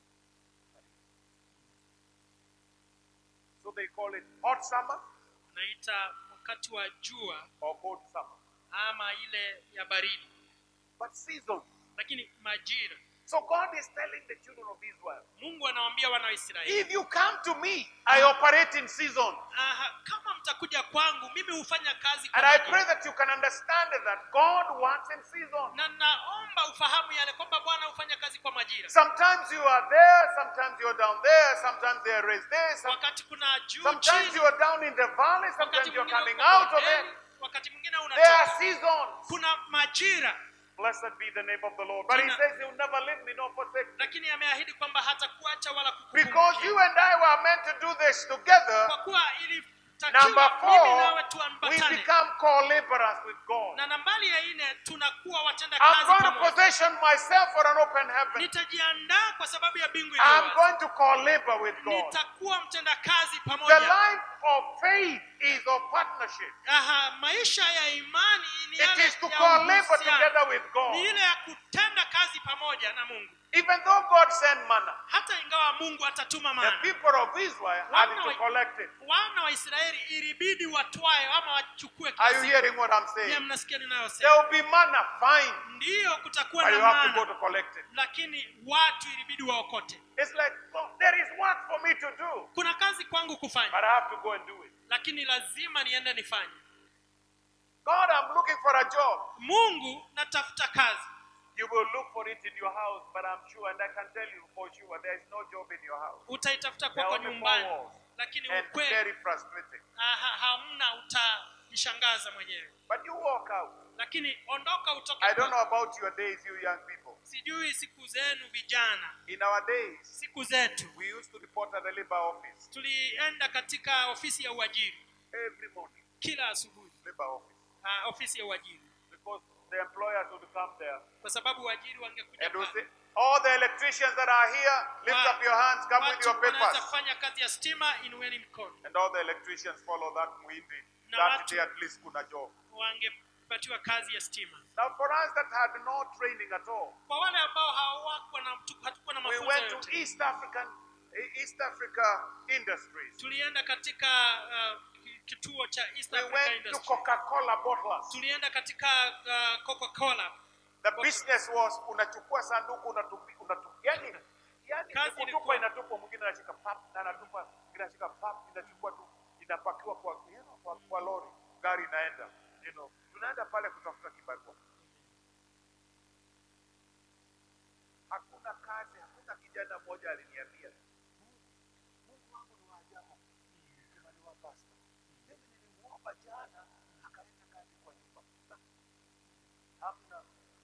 so they call it hot summer unaita wakati wa jua or cold summer ama ile ya baridi but seasons lakini majira so god is telling the children of israel mungu anawaambia wana wa israeli if you come to me i operate in season Aha, kama mtakuja kwangu mimi hufanya kazi kwa and i majira. pray that you can understand that god works in season na naomba ufahamu yale kwamba bwana hufanya kazi kwa majira sometimes you are there sometimes you're down there sometimes they are raised there some- wakati kuna juu sometimes chini you are down in the valley wakati sometimes you're mwingine coming uko out of bondeni, it wakati mwingine there are unatoka seasons kuna majira Blessed be the name of the Lord. But he Jina- says he'll never leave me nor forsake me. lakini ameahidi kwamba hatakuacha wala Because kukupungukia. you and I were meant to do this together. kwa kuwa Number ilitakiwa mimi nawe four, we tuambatane become co-laborers with God. na nambari ya nne tunakuwa watenda I'm kazi going to pamoja position myself for an open heaven. nitajiandaa kwa sababu ya bingu I'm iliyo going to co-labor with God. nitakuwa mtenda kazi The pamoja life of faith is of partnership. Aha, maisha ya imani ni It yale is to ya co-labor uhusiano. together with God. ni ile ya kutenda kazi pamoja na mungu Even though God sent manna, hata ingawa mungu atatuma the mana people of Israel had Wana to wa- collect it. wana wa israeli ilibidi watwae ama wachukue kila Are you siku. hearing what I'm Je, saying? mnasikia There ninayosema will be manna, fine, ndiyo kutakuwa but na you have to go mana to collect it. lakini watu ilibidi waokote It's like, oh, there is work for me to do, kuna kazi kwangu kufanya but I have to go and do it. lakini lazima niende nifanye God, I'm looking for a job. mungu natafuta kazi You will look for it in your house, but I'm sure, and I can tell you for sure, there is no job in your house. utaitafuta There kwako are only nyumbani four walls, lakini and ukweli very frustrating. aha, hamna utajishangaza mwenyewe But you walk out. lakini ondoka utoke I don't know kwako. about your days, you young people. sijui siku zenu vijana In our days, siku zetu we used to report at the labor office tulienda katika ofisi ya uajiri every morning, kila asubuhi labor office, uh, ofisi ya uajiri because the employers would come there kwa sababu uajiri wangekuja and would say, pale. all the electricians that are here, lift Wa- up your hands, come with watu your wanaweza papers. kufanya kazi ya stima inueni mkono And all the electricians follow that muhindi. Na That watu- day at least kuna job. wangepatiwa kazi ya stima Now for us that had no training at all, kwa wale ambao hawakuwa na hatukuwa na we mafunzo went to yote East African East Africa Industries. tulienda katika uh, ki- kituo cha East We Africa went to Industry Coca-Cola bottlers. tulienda katika uh, Coca-Cola The business was unachukua sanduku unatupi unatupi. Yani yani Kazi ni ilikuwa- kutupa inatupa mwingine anashika pap na anatupa mwingine anashika pap inachukua tu inapakiwa kwa you know, kwa, kwa lori gari inaenda you know tunaenda pale kutafuta kibarua hakuna kazi hakuna kijana mmoja aliniambia Mungu wangu ni wa ajabu kimaliwa pasta mimi nilimuomba jana akaleta kazi kwa nyumba hamna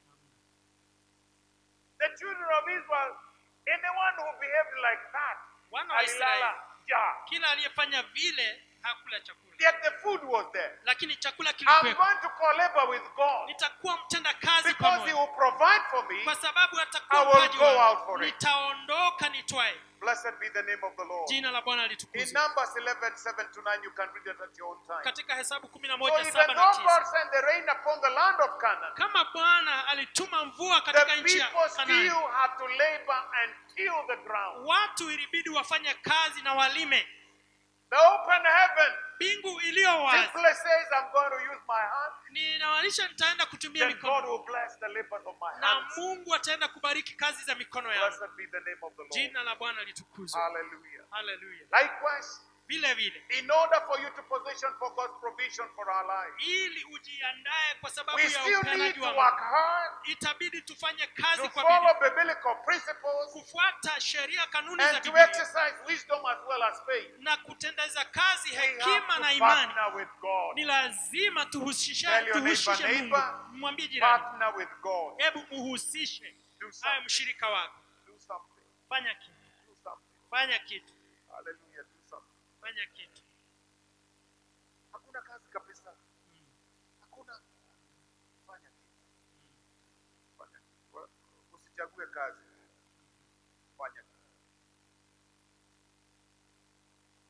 the children of Israel anyone who behaved like that wana wa Israeli alilala njaa kila aliyefanya vile hakula chakula yet the food was there lakini chakula I'm kilikuwepo going to co-labor with God nitakuwa mtenda kazi because He pamoja will provide for me kwa sababu I atakuwa will mpaji go wangu. out for it. nitaondoka nitwae blessed be the name of the Lord jina la bwana in litukuzwe Numbers 11 7 to 9 you can read it at your own time katika hesabu kumi na so moja even saba na though God tisa sent the rain upon the land of Canaan kama bwana alituma mvua katika the nchi ya people Kanaani still had to labor and till the ground watu ilibidi wafanye kazi na walime the open heaven mbingu iliyo wazi simply says I'm going to use my hand ninamaanisha nitaenda kutumia then God mikono will bless the labors of my na hands mungu ataenda kubariki kazi za mikono yangu blessed be the name of the Lord jina la bwana litukuzwe hallelujah haleluya likewise vile vile in order for you to position for God's provision for our lives. ili ujiandae kwa sababu We ya still need upeanaji to wa work Mungu. hard itabidi tufanye to kazi kwa follow bidii biblical principles kufuata sheria kanuni za and to Biblia exercise wisdom as well as faith. na kutendeza kazi We have hekima to na imani partner with God. ni lazima tuhusishe Tell your tuhusishe neighbor, Mungu neighbor, mwambie jirani Partner with God. hebu muhusishe Do awe something. mshirika wako Do something. fanya kitu Do something. fanya kitu Hallelujah. Do something. fanya kitu Hakuna kazi kabisa. Hakuna. Fanya kitu. Fanya kitu. Wa- Usichague kazi. Fanya kitu.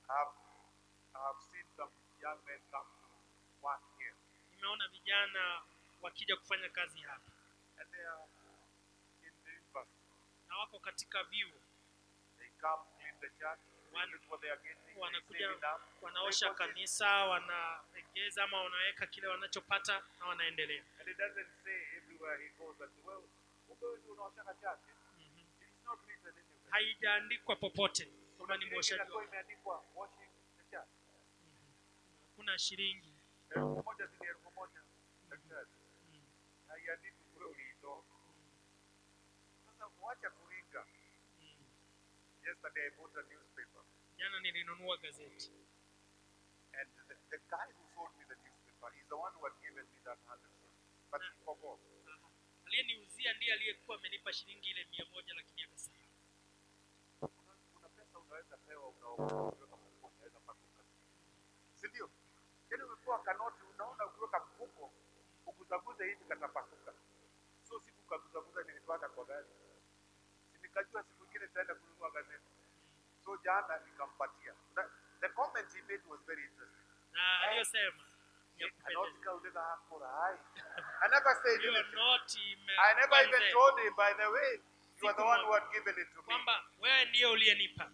have, I have seen some young men come to work here, nimeona vijana wakija kufanya kazi hapa and they are in the university. na wako katika vyuo They come clean the church. Wan- This is what they are getting. They wanakuja save enough. wanaosha They consist- kanisa wanaegeza ama wanaweka kile wanachopata na wanaendelea And it doesn't say everywhere he goes that well, kumbe wewe ndio unaoshaka church. It is not written anywhere. haijaandikwa popote kwamba ni Kuna mwoshaji inakuwa wa imeandikwa washing the church. kuna shilingi Elfu moja zile elfu moja za church. Haiandikwi kule uliitoa. Sasa wacha kuringa. Yesterday I bought a newspaper jana nilinunua gazeti and the, the guy who sold me the newspaper is the one who had given me that hundred shillings. But he forgot. aliyeniuzia ndiye aliyekuwa amenipa shilingi ile mia moja lakini akasahau Kuna, kuna pesa unaweza pewa unaokiweka mfuko unaweza patuka. Si ndio? Yaani umepewa kanoti unaona ukiweka mfuko ukuzaguze hivi katapasuka. So siku kaguzaguza nilipata kwa gari. Si nikajua siku ingine nitaenda kununua gazeti. So jana nikampatia. The, the comment he made was very interesting. na aliyosema ya Kanoti kupendeza. kauleza hakura hai. I never said hiyo anything. noti I never imekuwa even mzee. told him by the way you are the one who had given it to me. kwamba wewe ndiye uliyenipa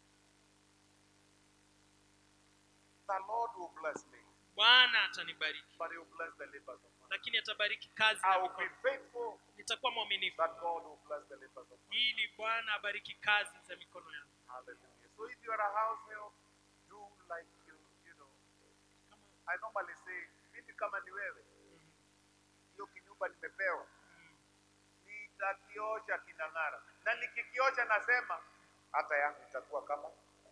The Lord will bless me, bwana atanibariki but he will bless the labors of man. lakini atabariki kazi I na will be mikono faithful nitakuwa mwaminifu that God will bless the labors of man. ili bwana abariki kazi za mikono yangu Hallelujah. So if you are a house help, do like you, you know. I normally say, mimi kama ni wewe, hiyo kinyumba nimepewa, nitakiosha kinang'ara, na nikikiosha nasema hata yangu itakuwa kama.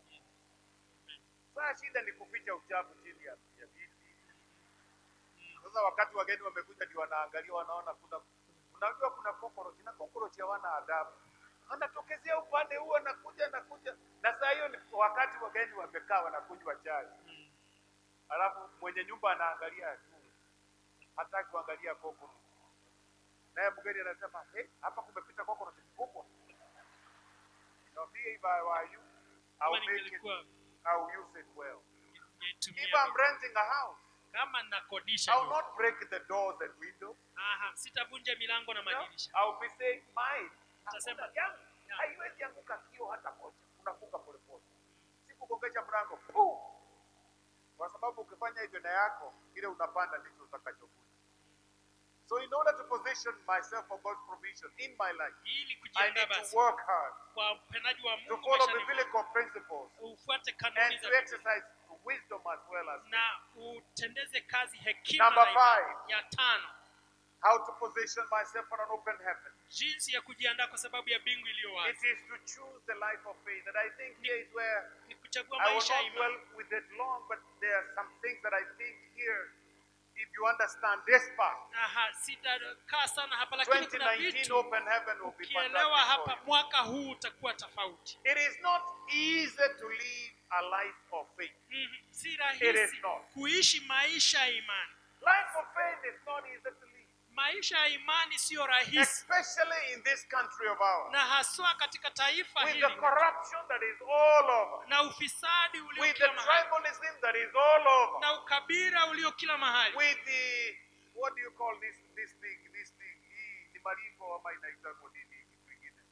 Saa shida ni kuficha uchafu chini ya, ya viti. Sasa wakati wageni wamekuja, ndio wanaangalia, wanaona kuna unajua kuna cockroach na cockroach hawana adabu, anatokezea upande huo, anakuja anakuja, na saa hiyo ni wakati wageni wamekaa wanakunywa chai, alafu mwenye nyumba anaangalia juu, hataki kuangalia cockroach, naye mgeni anasema hey, hapa kumepita cockroach mkubwa. Now me if I were you, I kama will make it, ningelikuwa I will use it well. ningetumia If I'm renting a house, kama nakodisha I will nyumba. not break the doors and windows. Aha, sitavunja milango na No, madirisha I will be saying mine. Utasema, Hakuna yangu. ya. Haiwezi anguka kio hata moja. Unafunga polepole. Sikugongesha mlango. Puu! Kwa sababu ukifanya hivyo na yako, ile unapanda ndicho utakachokuta. So in order to position myself for God's provision in my life, ili I kujiandaa need to basi work hard kwa upendaji wa to Mungu follow maishani biblical principles mwangu. ufuate and kanuni to za Biblia exercise wisdom as well as na utendeze kazi hekima Number na imani. five. ya tano how to position myself for an open heaven. jinsi ya kujiandaa kwa sababu ya bingu iliyo It wazi is to choose the life of faith. And I think here is where ni kuchagua I will maisha ya not imani dwell with it long, but there are some things that I think here, if you understand this part, Aha, sitakaa sana hapa lakini kuna 2019 vitu open heaven will be ukielewa fantastic hapa for you. mwaka huu utakuwa tofauti It is not easy to live a life of faith. Mhm, si It rahisi is not. kuishi maisha ya imani Life of faith is not easy to live, maisha ya imani siyo rahisi especially in this country of ours, na haswa katika taifa with hili the corruption that is all over, na ufisadi ulio with the kila mahali tribalism that is all over, na ukabira ulio kila mahali with the what do you call this this thing this thing hii ni maringo ama inaitwa nini kitu kingine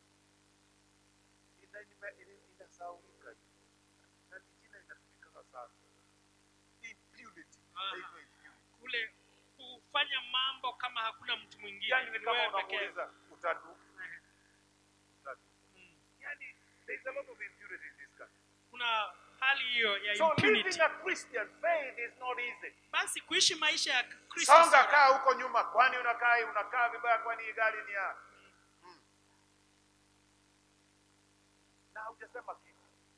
ina ina- ina- inasahaulika na ni jina inatumika sana impunity Aha. inaitwa impunity kule kufanya mambo kama hakuna mtu mwingine yani ni ni kama wewe pekee. unamuuliza utadu Ehe. utadu Mm. yani there is a lot of impunity in this country kuna hali hiyo ya so impunity living a Christian faith is not easy basi kuishi maisha ya Kristo songa sio kaa huko nyuma kwani unakaa unakaa vibaya kwani hii gari ni ya Mm. na hujasema kitu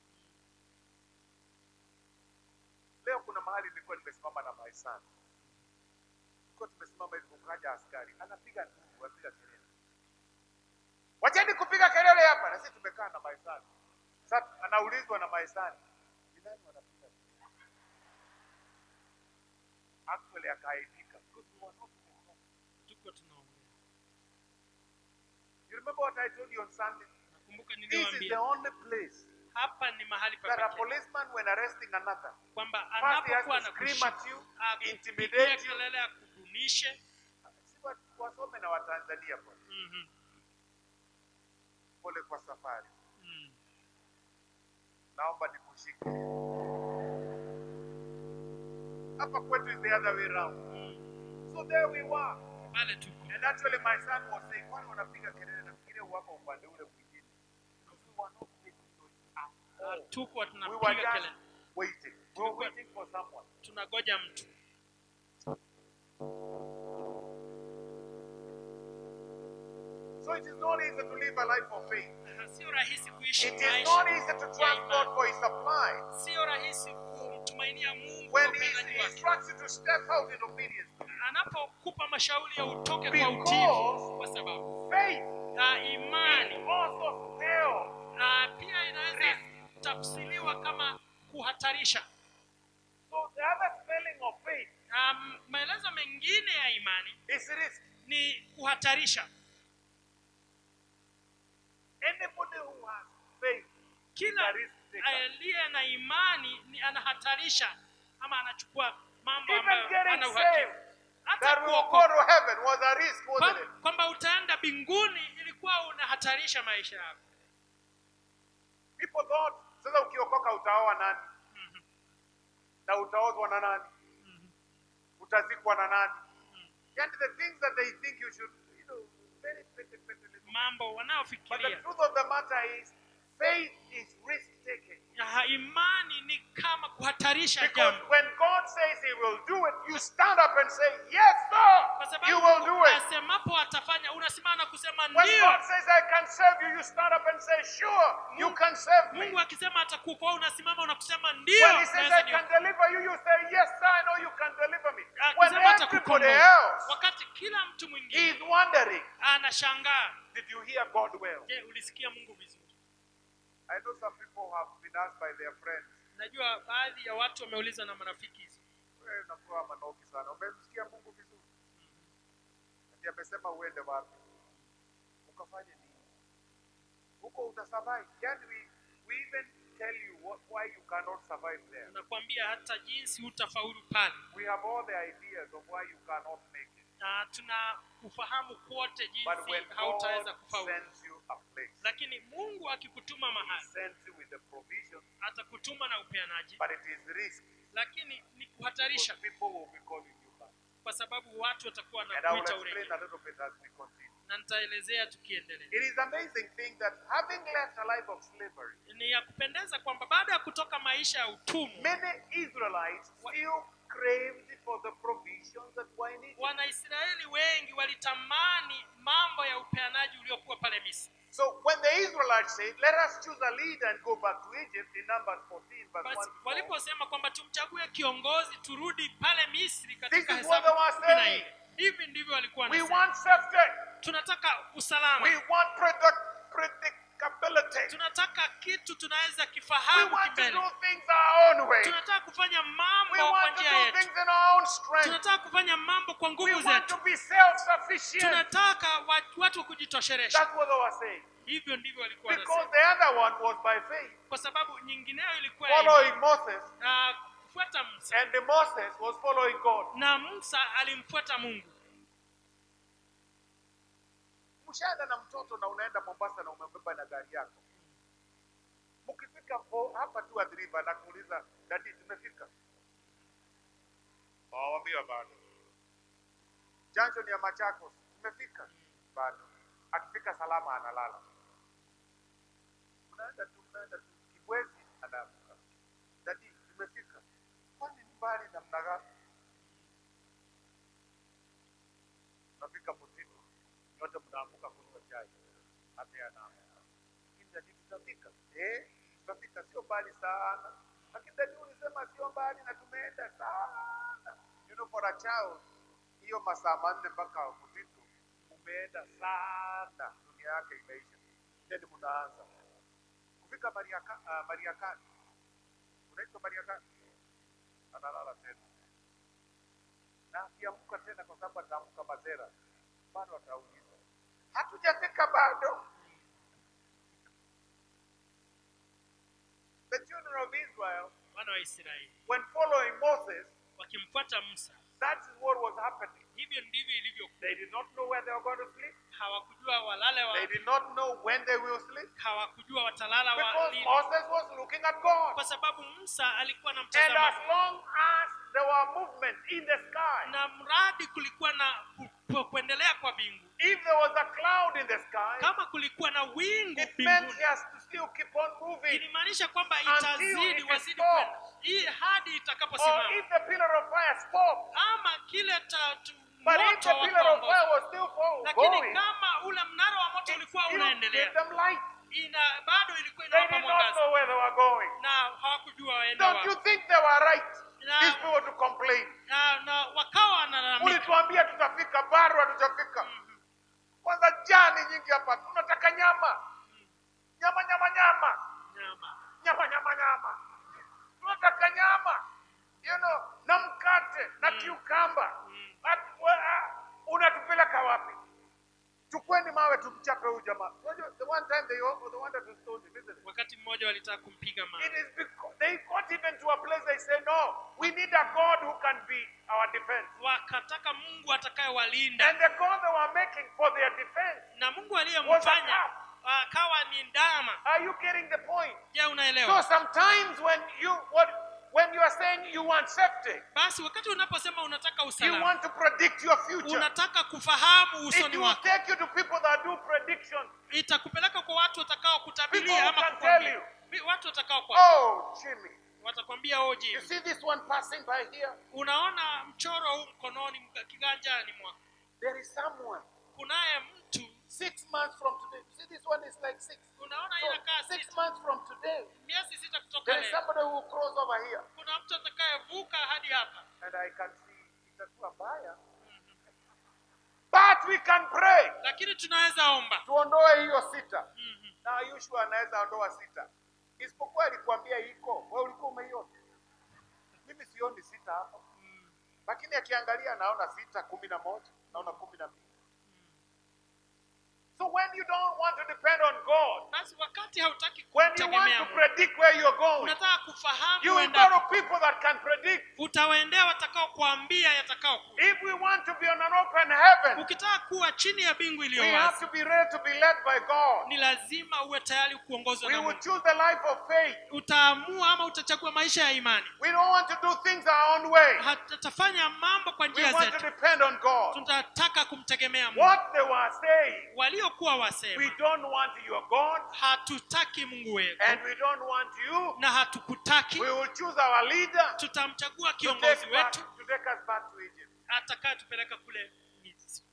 leo kuna mahali nilikuwa nimesimama na maisani tulikuwa tumesimama hivi kukaja askari anapiga nduru anapiga kelele wacheni kupiga kelele hapa na sisi tumekaa na maisani sasa anaulizwa na maisani ni nani wanapiga kelele actually akaaibika because we were not in the home. tuko tunaongea You remember what I told you on Sunday? nakumbuka This is the niliwaambia only place hapa ni mahali pa that a pekee policeman, when arresting another, kwamba first he has anapokuwa to scream anakushika at you, akupigia intimidate you. kelele akudunishe Si wa- wasome na Watanzania bwana. Mhm, Pole kwa safari, mhm. naomba nikushike. Hapa kwetu is the other way round. So there we were. pale tuko And actually my son was saying, kwani wanapiga kelele nafikiria wako upande ule mwingine. Because we were not making noise at all. tuko We were tunapiga just kelele waiting. We were waiting for someone. tunagoja mtu So it is not easy to live a life of faith. sio rahisi kuishi It is maisha not easy to trust God for His supply. sio rahisi kumtumainia mungu kwa When He upendaji wake instructs you to step out in obedience to Him. anapokupa mashauri ya utoke kwa Because utiifu kwa sababu Faith na imani also spells na pia inaweza tafsiriwa kama kuhatarisha So the other spelling of faith na maelezo mengine ya imani is risk. ni kuhatarisha Anybody who has faith is kila a risk taker. aliye na imani ni anahatarisha ama anachukua mambo Even ambayo getting ana saved, uhakika hata That we will go kuokoka to heaven was a risk, wasn't Kwa- it? kwamba utaenda mbinguni ilikuwa unahatarisha maisha yako People thought, sasa ukiokoka utaoa nani? Na utaozwa na nani? Utazikwa na nani? And the things that they think you should, you know, very petty, petty little. mambo But the wanayofikiria truth of the matter is, faith is risk taking. Ya, imani ni kama kuhatarisha Because jambo when God says He will do it, you stand up and say, Yes, kwa sir, you sababu will do it. asemapo atafanya unasimama na kusema When ndio God says I can serve you, you stand up and say, Sure, you Mungu- can serve me. mungu akisema atakuokoa unasimama na kusema ndio When He says naweza I ni- can deliver you, you say, Yes, sir, I know you can deliver me. When akisema everybody atakukomboa else wakati kila mtu mwingine is wondering, anashangaa Did you hear God well? je ulisikia mungu vizuri I know some people have been asked by their friends, najua baadhi ya watu wameuliza na marafiki hizo wewe unakuwa manoki sana, umemsikia Mungu vizuri? Ati amesema uende wapi? Ukafanye nini? Huko utasurvive. Yani we, we even tell you what, why you cannot survive there. nakwambia hata jinsi hutafaulu pale We have all the ideas of why you cannot make it. na tuna ufahamu kote But when jinsi hautaweza God kufaulu sends you a place, lakini mungu akikutuma He mahali sends you with the provision, atakutuma na upeanaji but it is risk. lakini ni Because kuhatarisha people will be calling you back. kwa sababu watu watakuwa And I will wanakuita explain urejea a little bit as we continue. na nitaelezea tukiendelea It is amazing thing that having left a life of slavery, ni ya kupendeza kwamba baada ya kutoka maisha ya utumwa many Israelites still craved for the provisions that were in Egypt. wanaisraeli wengi walitamani mambo ya upeanaji uliokuwa pale misri So when the Israelites said, "Let us choose a leader and go back to Egypt," in Numbers 14, verse 1 basi to 4, waliposema kwamba tumchague kiongozi turudi pale misri This katika is what they were hesabu kumi na saying. nne hivi ndivyo walikuwa we wanasema want safety, tunataka usalama we want predict- predictability, tunataka kitu tunaweza we kifahamu want to kimbele do things our own way, tunataka kufanya mambo we kwa want to njia do yetu things in our own strength, tunataka kufanya mambo kwa we nguvu want to zetu be self-sufficient. tunataka wa- watu wa kujitosheresha That's what they were saying. hivyo ndivyo walikuwa Because wanasema the other one was by faith, kwa sababu nyingineyo ilikuwa ya following imani. Moses, na kufuata Musa and the Moses was following God. na Musa alimfuata Mungu. Mshaenda na mtoto na unaenda Mombasa na umebeba na gari yako, mkifika po- hapa tu Athi River na kuuliza dadi, tumefika? Wawambia bado. Junction ya Machakos tumefika? Bado. Akifika salama analala. Unaenda tu, unaenda tu, Kibwezi anaamka, dadi, tumefika? Kwani ni mbali namna gani? Unafika Mutitu, nyote mnaamka kunywa chai, hata anaamka. Lakini dadi, tutafika? Eh, tutafika, sio mbali sana. Lakini dadi, ulisema sio mbali na tumeenda sana. You know, for a child, hiyo masaa manne mpaka Mutitu umeenda sana, dunia yake imeisha. Then mnaanza kufika Mariaka, uh, Mariakani, unaitwa Mariakani, analala tena na akiamka tena, kwa sababu ataamka Mazera, bado atauliza hatujafika bado. wa israeli when following Moses, wakimfuata musa that is what was happening. hivyo ndivyo ilivyokuwa They did not know where they were going to sleep. hawakujua walale They wa, did not know when they will sleep. hawakujua watalala Because walini Moses was looking at God. kwa sababu musa alikuwa And as anamtazama long as there were movement in the sky, na mradi kulikuwa na ku- ku- kuendelea kwa bingu if there was a cloud in the sky, kama kulikuwa na wingu it meant mbinguni he has to still keep on moving. ilimaanisha kwamba Until itazidi it wazidi stops. kwenda hii hadi Or itakaposimama if the pillar of fire stopped. ama kile ta- tu- But if moto the wa pillar of kuongoza. fire was still fo- lakini going, kama ule mnara wa moto it ulikuwa still unaendelea gave them light. ina bado ilikuwa They inawapa did not mwangaza know where they were going. na hawakujua waende Don't you wapi think they were right? Na- These people to complain. na, na wakawa wanalalamika Ulituambia tutafika, bado hatujafika. Kwanza jani nyingi hapa, tunataka nyama, nyama, nyama, nyama, nyama nyama, nyama, nyama. Tunataka nyama, you know, na mkate na kiukamba. At- wa- ah, Unatupeleka wapi? Chukweni mawe tumchape huyu jamaa. Unajua, the one time they all- they wanted to stone him, isn't it? wakati mmoja walitaka kumpiga It mawe is because they got even to a place they say, no, we need a God who can be our defense. wakataka mungu atakayewalinda And the God they were making for their defense. na mungu Was aliyemfanya a akawa ni ndama Are you getting the point? je So unaelewa sometimes when you what when you are saying you want safety, basi wakati unaposema unataka you usalama want to predict your future. unataka kufahamu It usoni will wako take you to people that do prediction. itakupeleka kwa watu watakao People kutabilia who ama can kukwambia tell Vi- watu watakao kwa Oh, Jimmy. watakwambia You oji see this one passing by here? unaona mchoro huu mkononi mga- kiganjani mwako There is someone. kunaye mtu Six months from today. You see this one is like six. unaona So, inakaa six sita months from today, miezi sita kutoka there is leo somebody who will cross over here. kuna mtu atakayevuka hadi hapa And I can see itakuwa mbaya. But we can pray. lakini tunaweza omba Tuondoe hiyo sita. Mhm. Na Yushua anaweza ondoa sita. Isipokuwa alikwambia iko, wewe ulikuwa umeiona. Mimi sioni sita hapa. Lakini akiangalia anaona sita, kumi na moja, naona kumi na mbili. So when you don't want to depend on God, basi wakati hautaki when you want kumtegemea to Mungu, predict where you're going, unataka kufahamu you will go uendapo. to people that can predict. utawaendea watakao kuambia yatakao kuwa If we want to be on an open heaven, ukitaka kuwa chini ya bingu iliyo we have wazi to be ready to be led by God. ni lazima uwe tayari kuongozwa We na will Mungu choose the life of faith. utaamua ama utachagua maisha ya imani We don't want to do things our own way. hatutafanya mambo kwa We njia want to zetu depend on God. tunataka kumtegemea Mungu What they were saying, waliokuwa we wasema don't want your God hatutaki Mungu wetu and we don't want you. na hatukutaki We will choose our leader tutamchagua to kiongozi take, back, wetu to take us back to Egypt. atakayetupeleka kule Misri.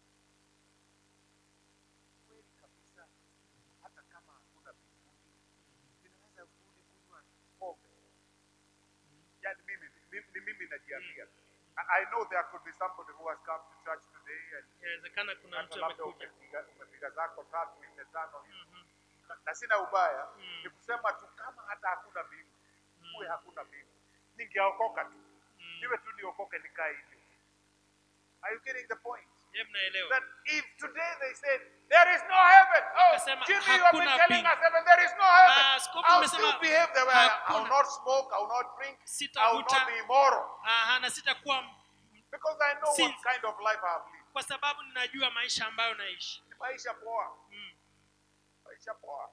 Kweli kabisa, hata kama hakuna mbinguni, ninaweza kurudi kunywa pombe. Yani mimi mimi, ni mimi najiambia. I I know there could be somebody who has come to church today and inawezekana kuna hata mtu labda amekuja umepiga umepiga zako tatu nne tano hivi. Na- na sina ubaya Mm. ni kusema tu kama hata hakuna mbingu kuwe hakuna mbingu ningeokoka tu niwe tu niokoke nikae hivyo are you getting the point je mnaelewa that if today they said there is no heaven oh Wakasema, Jimmy you have been hakuna telling mbingu. us heaven there is no heaven Ah, askofu I'll amesema, still behave the way I, I will hakuna. not smoke I will not drink I will Sitavuta. not be immoral Aha, na sitakuwa because I know what Since- kind of life I have lived kwa sababu ninajua maisha ambayo naishi ni maisha poa mm. maisha poa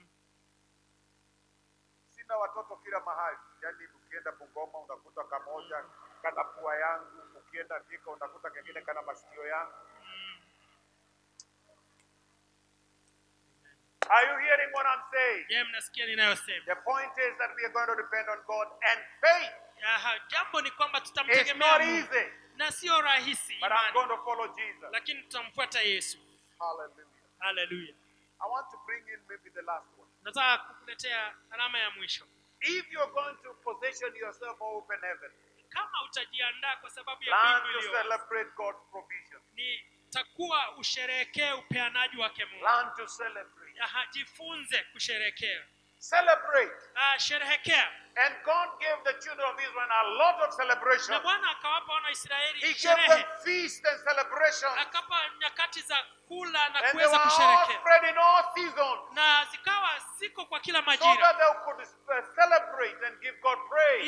sina watoto kila mahali yaani ukienda bungoma unakuta kamoja kana pua yangu ukienda thika unakuta kengine kana masikio yangu are you hearing what i'm saying je mnasikia ninayosema the point is that we are going to depend on god and faith Aha, jambo ni kwamba is tutamtegemea not Mungu easy na sio rahisi but i'm imani, going to follow jesus lakini tutamfuata Yesu hallelujah haleluya i want to bring in maybe the last one nataka kukuletea alama ya mwisho if you're going to position yourself for open heaven kama utajiandaa kwa sababu ya learn mbingu to iliyo wazi, celebrate god's provision ni takuwa usherekee upeanaji wake Mungu learn to celebrate Aha, jifunze kusherekea celebrate ah, sherehekea And God gave the children of Israel a lot of celebration. na Bwana akawapa wana wa He Israeli gave sherehe them feast and celebration. akapa nyakati za kula na And they kuweza were all kusherekea spread in all seasons. na zikawa ziko kwa kila So majira that they could uh, celebrate and give God praise.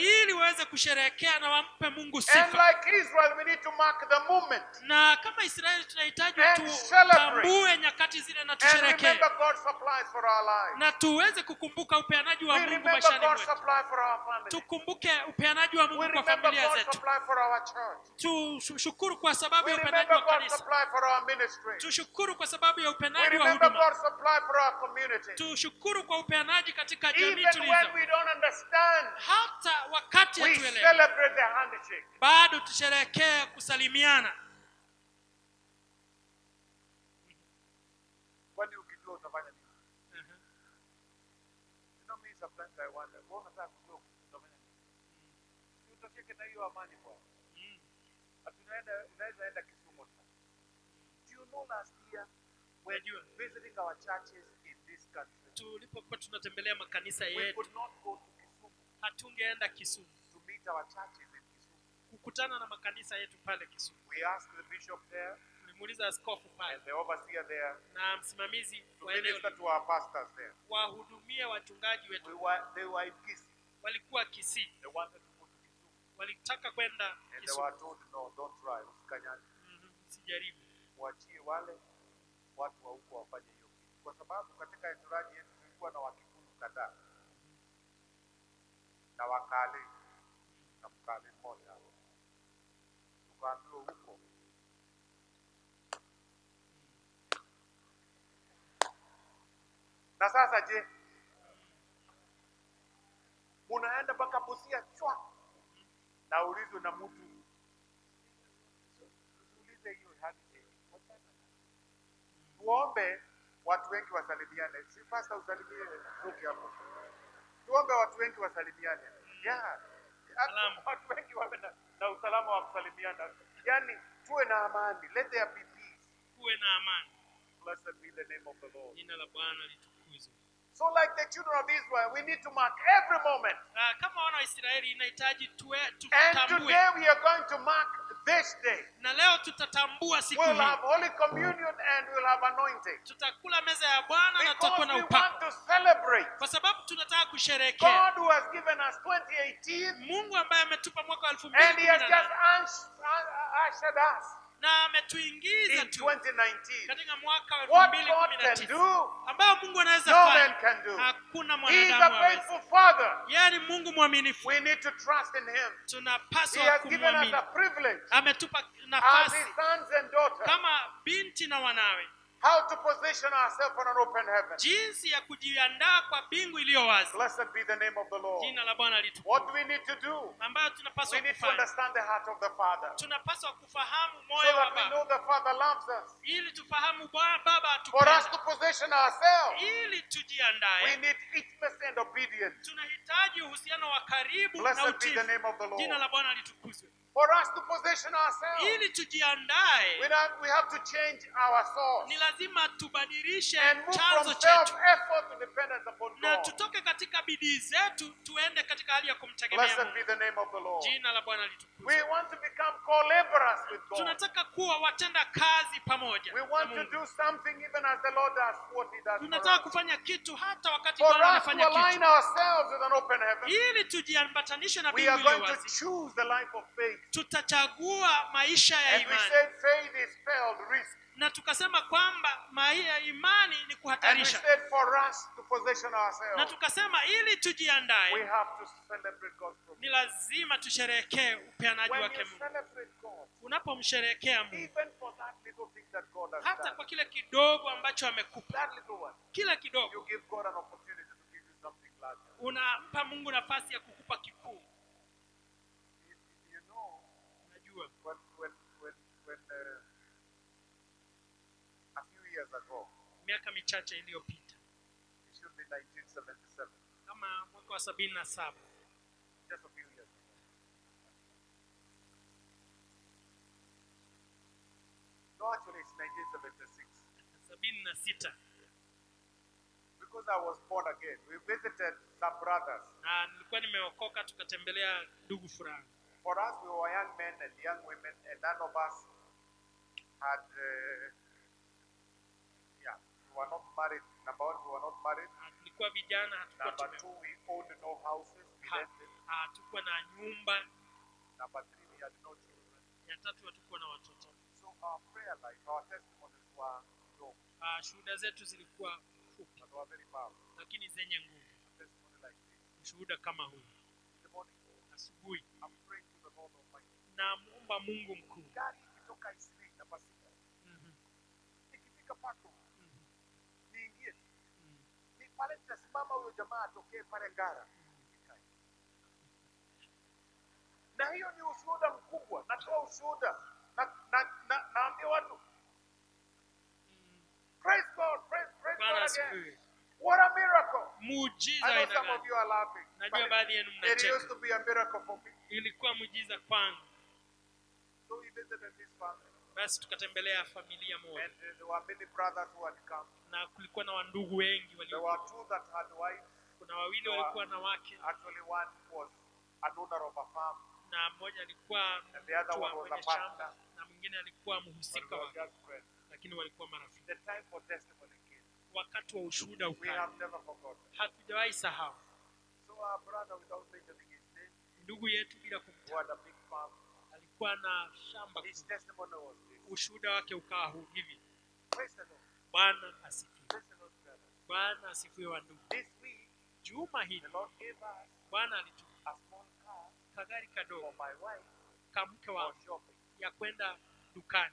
waweze kusherehekea na wampe mungu And sifa like Israel, we need to mark the moment. na kama israeli tunahitaji And celebrate. tutambue nyakati zile na And tusherekee remember God's supplies for our lives. na tuweze kukumbuka upeanaji wa We mungu remember maishani God's mwetu supply for our family. tukumbuke upeanaji wa We mungu kwa remember familia God's zetu supply for our church. tushukuru kwa sababu We ya upeanaji remember wa God's kanisa supply for our ministry. tushukuru kwa sababu ya We upeanaji wa remember huduma God's supply for our community. tushukuru kwa upeanaji katika jamii Even when tulizo we don't understand, hata wakati we hatuelewi celebrate the handshake. bado tusherehekee kusalimiana Kwani ukijua utafanya nini? You know me sometimes I wonder, wewe unataka kujua utafanya nini? Si utosheke na hiyo amani bwana. Ati unaenda unaweza enda Kisumu sasa. Do you know last year when you were visiting our churches in this country, tulipokuwa tunatembelea makanisa we yetu could not go to Kisumu hatungeenda kisumu to meet our churches in Kisumu. kukutana na makanisa yetu pale kisumu We asked the bishop there tulimuuliza askofu pale and the overseer there na msimamizi to wa eneo minister to our pastors there. wahudumie wachungaji We wetu were, they were in Kisii. walikuwa kisii They wanted to go to Kisumu. walitaka kwenda And they kisumu were told, no, don't try, usikanyage. Mhm, sijaribu Mwachie wale watu wa huko wafanye hiyo kitu. Kwa sababu katika entourage yetu tulikuwa na wakikuyu kadhaa na wakale na mkale mmoja hapo. Tukaambiwa huko na sasa je, munaenda mpaka Busia chwa na ulizwe na mtu usiulize hiyo handshake. Tuombe watu wengi wasalimiane. Si pasta usalimie ruki hapo. Tuombe watu wengi wasalimiane. Yeah. Hata Salamu. Watu wengi wawe na, na usalama wa kusalimiana. Yaani tuwe na amani. Let there be peace. kuwe na amani Blessed be the name of the Lord. jina la bwana litukuzwe So like the children of Israel, we need to mark every moment. Ah, kama wana wa israeli inahitaji tuwe And tutambue today we are going to mark this day. na leo tutatambua siku We'll hii have Holy Communion and we'll have anointing. tutakula meza ya bwana na Because tutakuwa na we want upako to celebrate kwa sababu tunataka kusherehekea God who has given us 2018 mungu ambaye ametupa mwaka wa elfu and He has mbili just ush- uh, ushered us na ametuingiza in tu 2019. katika mwaka wa elfu What mbili God kumi na can tisa do, ambao mungu anaweza no man fanya can do. hakuna He is a mwanadamu aweza faithful Father. yeye ni mungu mwaminifu We need to trust in Him. He tunapaswa has given us kumwamini a privilege ametupa as nafasi His sons and daughters kama binti na wanawe how to position ourselves on an open heaven. jinsi ya kujiandaa kwa bingu iliyo wazi Blessed be the name of the Lord. jina la bwana What litukuzwe do we need to do? ambayo We tunapaswa need to kufanya understand the heart of the Father so tunapaswa kufahamu moyo wa that we baba know the Father loves us. ili tufahamu Bwa- baba For us atupenda to position ourselves, ili we tujiandae need intimacy and obedience. tunahitaji uhusiano wa karibu na Blessed be utiifu the name of the jina Lord. la bwana litukuzwe For us to position ourselves, ili tujiandae we have, we have to change our source ni lazima tubadilishe and move chanzo from chetu self-effort to dependence upon na God. tutoke katika bidii zetu tuende katika hali ya kumtegemea Blessed Mungu. be the name of the Lord. jina la bwana litukuzwe We want to become co-laborers with God. tunataka kuwa watenda kazi pamoja We na want to Mungu. do something even as the Lord does what He does for tunataka us. kufanya kitu hata wakati For bwana us to anafanya align kitu ourselves with an open heaven, ili tujiambatanishe na we mbingu are iliyo going to wazi choose the life of faith. tutachagua maisha ya And we imani said faith is spelled risk. na tukasema kwamba mai- ya imani ni And we kuhatarisha said for us to position na ourselves, tukasema ili we tujiandae have to celebrate God's promise. ni lazima tusherehekee upeanaji When wake you mungu celebrate God, unapomsherehekea mungu even for that little thing that God has hata done, kwa kile kidogo ambacho amekupa that little one, kila you kidogo give God an opportunity to give you something larger. unampa mungu nafasi ya kukupa kikuu You, you know, unajua when, when, when, when uh, a few years ago, miaka michache iliyopita it should be 1977, kama mwaka wa sabini na saba just a few years ago. No, actually, it's 1976. sabini na sita Because I was born again, we visited some brothers. na nilikuwa nimeokoka tukatembelea ndugu fulani For us, we were young men and young women, and none of us had, uh, yeah, we were not married. Number one, we were not married. Na tulikuwa vijana hatukuwa Number tume two, we owned no houses. We ha- rented. hatukuwa na nyumba number three, we had no children. ya tatu hatukuwa na watoto So our prayer life, our testimonies were low, uh, shuhuda zetu zilikuwa fupi but they were very powerful. lakini zenye nguvu A testimony like this. ushuhuda kama huu In the morning, asubuhi I'm praying to the Lord Almighty. namwomba mungu mkuu Gari ikitoka Isili namba sita, Mhm, ikifika Pato, mhm, niingie mhm. ni pale nitasimama huyo jamaa atokee pale Ngara. Nikae. Na hiyo ni ushuhuda mkubwa, natoa ushuhuda na, na, na, naambia watu praise God, praise, praise bwana God again. asifiwe What a miracle! muujiza I know aina some of gani you are laughing. najua but baadhi yenu It used mnacheka to be a miracle for me. ilikuwa muujiza kwangu So we visited this family, basi tukatembelea familia moja and uh, there were many brothers who had come. na kulikuwa na wandugu wengi There walio were two that had wives. kuna wawili walikuwa na wake Actually, one was an owner of a farm, na mmoja alikuwa And the other mtu wa one was mwenye a partner. shamba na mwingine alikuwa but mhusika they were wake just friends. lakini walikuwa marafiki The time for testimony came. wakati wa ushuhuda We ukaja have never forgotten. hatujawahi sahau So our brother, without mentioning his name, ndugu yetu bila who kumtaja had a big farm, alikuwa na shamba his kubwa. testimony was this. ushuhuda wake ukawa huu hivi Praise the Lord. bwana asifiwe Praise the Lord, brother. bwana asifiwe wa ndugu This week, juma the hili Lord gave us bwana alitu a small car kagari for kadogo my wife kamke for wa shopping. ya kwenda dukani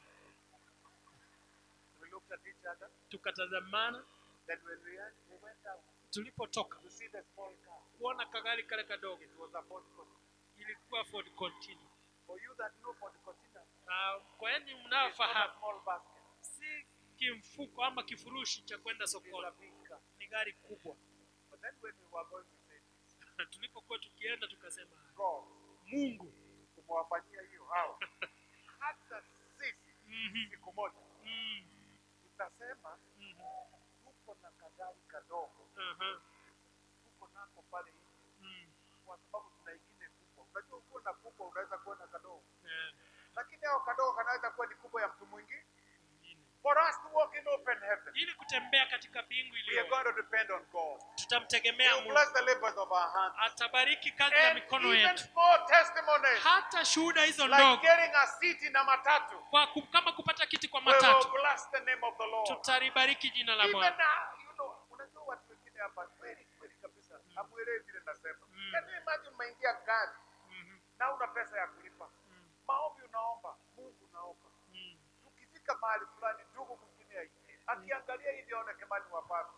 We looked at each other. tukatazamana Then when we, went- we went out tulipotoka to see the small car, kuona kagari kale kadogo it was a Ford Continental. ilikuwa Ford Continental. For you that know Ford Continental, na kwa yani it's not a mnayofahamu small basket. si kimfuko ama kifurushi cha kwenda It's a sokoni big car. ni gari kubwa But then when we were going to say this, tulipokuwa tukienda tukasema God, mungu tumewafanyia hiyo hao. Hata sisi Mhm, siku moja mm, tutasema mhm, tuko na kagari kadogo, aha, tuko nako pale nje, mm, kwa sababu tuna ingine kubwa. Unajua, ukiwa na kubwa unaweza kuwa na kadogo, eh, lakini hao kadogo kanaweza kuwa ni kubwa ya mtu mwingine. mwingine. For us to walk in open heaven, ili kutembea katika mbingu we are iliyo going to depend on God. He tutamtegemea will mungu bless the labors of our hands. atabariki kazi ya And mikono even yetu small testimonies, hata shuhuda hizo like ndogo getting a seat in a matatu, kwa ku, kama kupata kiti kwa we will matatu bless the name of the Lord. tutalibariki jina la Even bwana now, you know, unajua watu wengine hapa kweli kweli kabisa hamuelewi vile nasema. Mm. Can you imagine umeingia gari Mhm, na una pesa ya kulipa, mm, maombi unaomba, Mungu unaomba, mm. ukifika mahali fulani, ndugu mwingine aingie, akiangalia hivi aone kama ni wapasta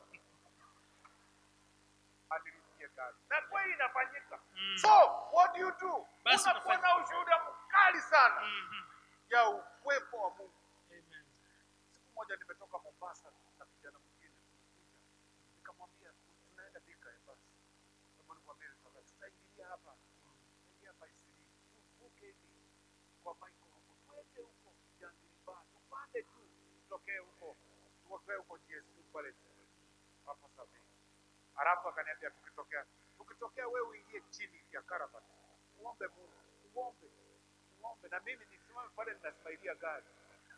alilipie gari, na kweli inafanyika. Mm. So what do you do? Basi Unakuwa unafanya- na ushuhuda mkali sana Mhm. ya uwepo wa Mungu. Amen. Siku moja nimetoka Mombasa na kijana mwingine tulikuja, nikamwambia tunaenda Thika ya basi, kama nikwambia sasa, tutaingilia hapa, tutaingia hapa Isili, tuvuke hivi kwa Michael huko, twende huko Jangiliba, tupande juu, tutokee huko, tutokee huko GSU pale hapo Sabe. Halafu akaniambia tukitokea, tukitokea wewe uingie chini ya Karabat, uombe Mungu, uombe, uombe, na mimi nisimame pale ninasmailia gari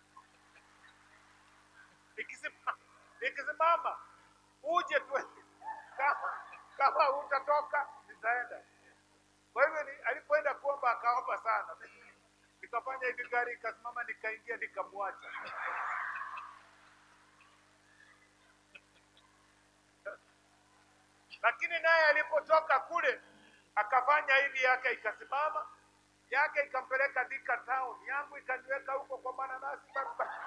Nikisema- nikisimama uje tu kama, kama utatoka nitaenda. Kwa hivyo ni- alipoenda kuomba akaomba sana, Mimi nikafanya hivi, gari ikasimama, nikaingia, nikamwacha. Lakini naye alipotoka kule akafanya hivi, yake ikasimama, yake ikampeleka Thika town, yangu ikaniweka huko kwa mananasi barabara.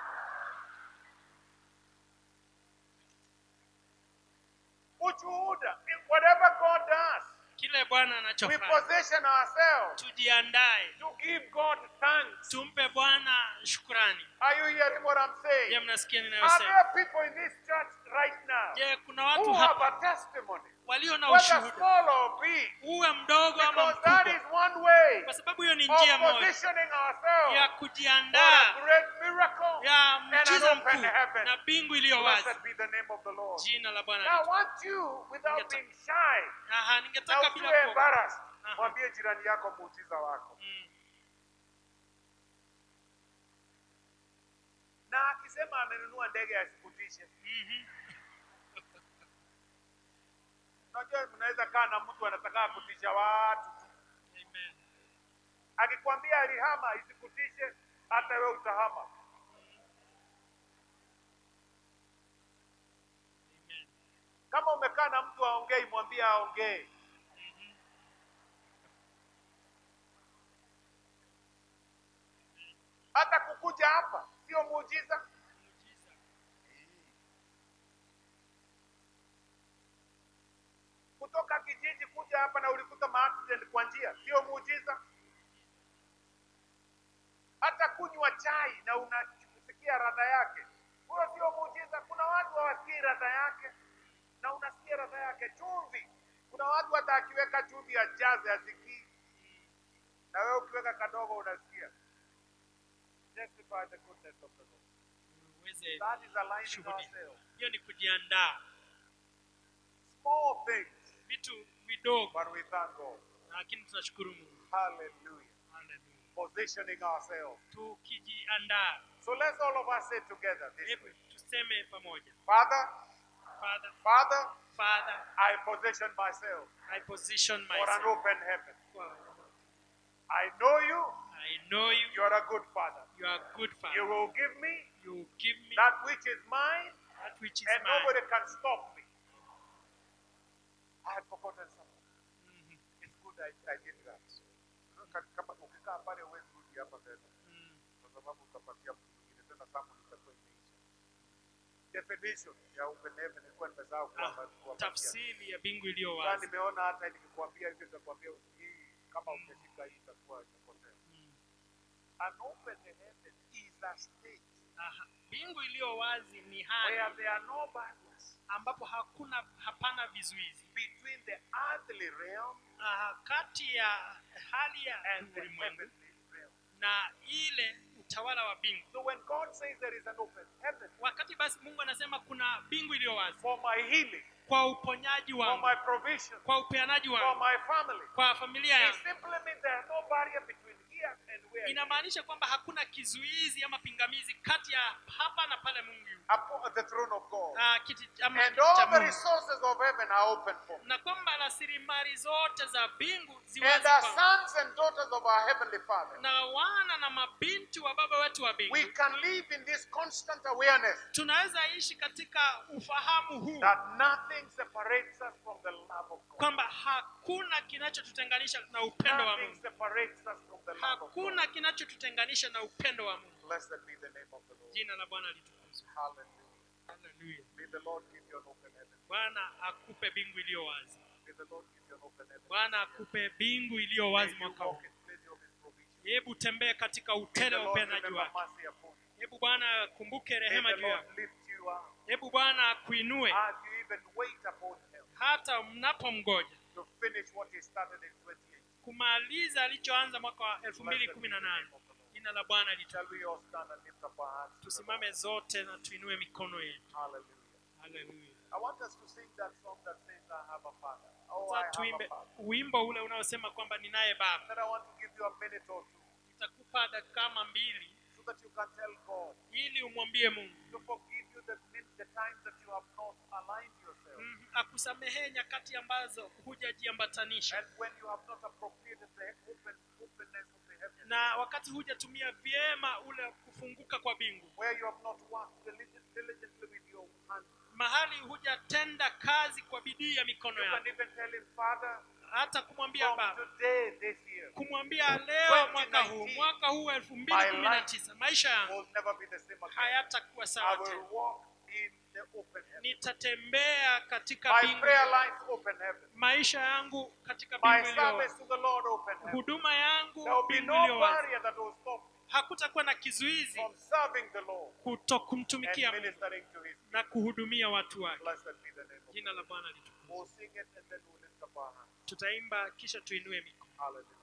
ushuhuda whatever God does kile bwana we anachofanya position ourselves tujiandae to give God thanks tumpe bwana shukrani are you hearing what I'm je saying mnasikia are ninayosema there people in this church right now je kuna who watu have hapa a testimony walio na whether ushuhuda small or big uwe mdogo ama because that is mkubwa one way kwa sababu hiyo ni njia of moja positioning ya ourselves for a kujiandaa great miracle ya and an mchiza open mkuu heaven na mbingu iliyo wazi blessed be the name of the Lord jina la bwana now I litukuzwe. want you without Ningeta- being shy Aha, na ningetaka bila usiwe kuogopa. embarrassed Aha. mwambie jirani yako muujiza wako Mm, na akisema amenunua ndege asikutishe. mhm. Unajua, mnaweza kaa na mtu anataka kutisha watu tu, Amen. Akikwambia alihama, isikutishe, hata wewe utahama. Amen. Kama umekaa na mtu aongei, mwambie aongee. Hata kukuja hapa sio muujiza. Muujiza. Kutoka kijiji kuja hapa na ulikuta maaccident kwa njia, sio muujiza. Hata kunywa chai na unasikia radha yake, huyo sio muujiza. Kuna watu hawasikii radha yake na unasikia radha yake. Chumvi, kuna watu hata akiweka chumvi ya jaze asikii, na wewe ukiweka kadogo unasikia. Testify the goodness of the Lord. Uweze That is aligning Shuhudia. ourselves. hiyo ni kujiandaa Small things, vitu vidogo but we thank God. lakini tunashukuru mungu Hallelujah. Hallelujah. Positioning ourselves. tukijiandaa So let's all of us say together this hebu way. tuseme pamoja Father, father Father, father I position myself i position for an myself open heaven. for- I know you, i know you you are a good Father. you are a good You father will give me you will give me that which is mine, that which is and mine nobody can stop me. I had forgotten something. Mhm. It's good I, I did that. Ka- Kama ukikaa pale huwezi rudi hapa tena, Mm. kwa sababu utapatia mtu mwingine tena, samu itakuwa imeisha. Definition ya open heaven ilikuwa nimesahau Ah, kuwapa- kuwapatia. tafsiri ya bingu iliyo Sasa wazi nimeona hata nikikwambia hivyo nitakwambia hii kama umeshika hii itakuwa imepotea. Mm. An open heaven is a state Aha. bingu iliyo wazi ni where hali there are no barriers ambapo hakuna hapana vizuizi between the earthly realm Aha, kati ya hali ya and the ulimwengu heavenly realm. na ile utawala wa bingu So when God says there is an open heaven wakati basi mungu anasema kuna bingu iliyo wazi for my healing, kwa uponyaji for wangu my provision, kwa upeanaji for wangu my family, kwa familia it yangu simply means there is no barrier between here and where I am. inamaanisha kwamba hakuna kizuizi ama pingamizi kati ya hapa na pale mungu yuko. Upon the throne of God. Ah, kiti ama And kiti cha all the Mungu. resources of heaven are open for me. na kwamba rasilimali zote za bingu And ziwazi our kwangu. sons and daughters of our heavenly Father. na wana na mabinti wa baba wetu wa bingu We can live in this constant awareness tunaweza ishi katika ufahamu huu that nothing separates us from the love of God. kwamba hakuna kinachotutenganisha na upendo wa Nothing mungu separates us from the love of hakuna God. kinachotutenganisha na upendo wa mungu Blessed be the name of the Lord. jina la bwana litukuzwe Hallelujah. Haleluya. May the Lord give you an open heaven. bwana akupe bingu iliyo wazi May the Lord give you an open heaven. bwana akupe bingu iliyo May wazi you mwaka walk huu in plenty of His provision. hebu tembee katika May utele the wa Lord upendaji remember wake mercy upon you. hebu bwana akumbuke May rehema the juu yako Lord lift you up hebu bwana akuinue as you even wait upon Him hata mnapomgoja to finish what He started in 28. kumaliza alichoanza mwaka wa elfu Blessed mbili be kumi the na name nane of the Lord. jina la bwana Shall litukuzwe we all stand and lift up our hands? to the tusimame zote na tuinue mikono yetu Lord? Hallelujah. haleluya I want us to sing that song that says, I have a father. Oh, I sasa have a tuimbe father. wimbo ule unaosema kwamba ninaye baba Then I want to give you a minute or two nitakupa dakika kama mbili so that you can tell God ili umwambie mungu to forgive you the, min- the times that you have not aligned yourself mm, akusamehee nyakati ambazo hujajiambatanisha and when you have not appropriated the open, openness of the heavens, na wakati hujatumia vyema ule kufunguka kwa bingu where you have not worked diligent- diligently with your hands. mahali hujatenda kazi kwa bidii ya mikono You yako can even tell him, Father, hata kumwambia from baba today, this year, kumwambia leo mwaka huu 2019, mwaka huu elfu mbili kumi na tisa maisha yangu will never be the same again. hayatakuwa I sawa will tena walk in the open heaven. nitatembea katika My bingu prayer life, open heaven. maisha yangu katika My bingu iliyo service to the Lord, open heaven. huduma yangu There will be bingu no iliyo wazi barrier that will stop me hakutakuwa na kizuizi from serving the Lord kuto kumtumikia and Mungu ministering to His na kuhudumia watu wake Blessed be the name of jina la bwana litukuzwe We'll sing it and then we'll lift up our hands. tutaimba kisha tuinue mikono Hallelujah.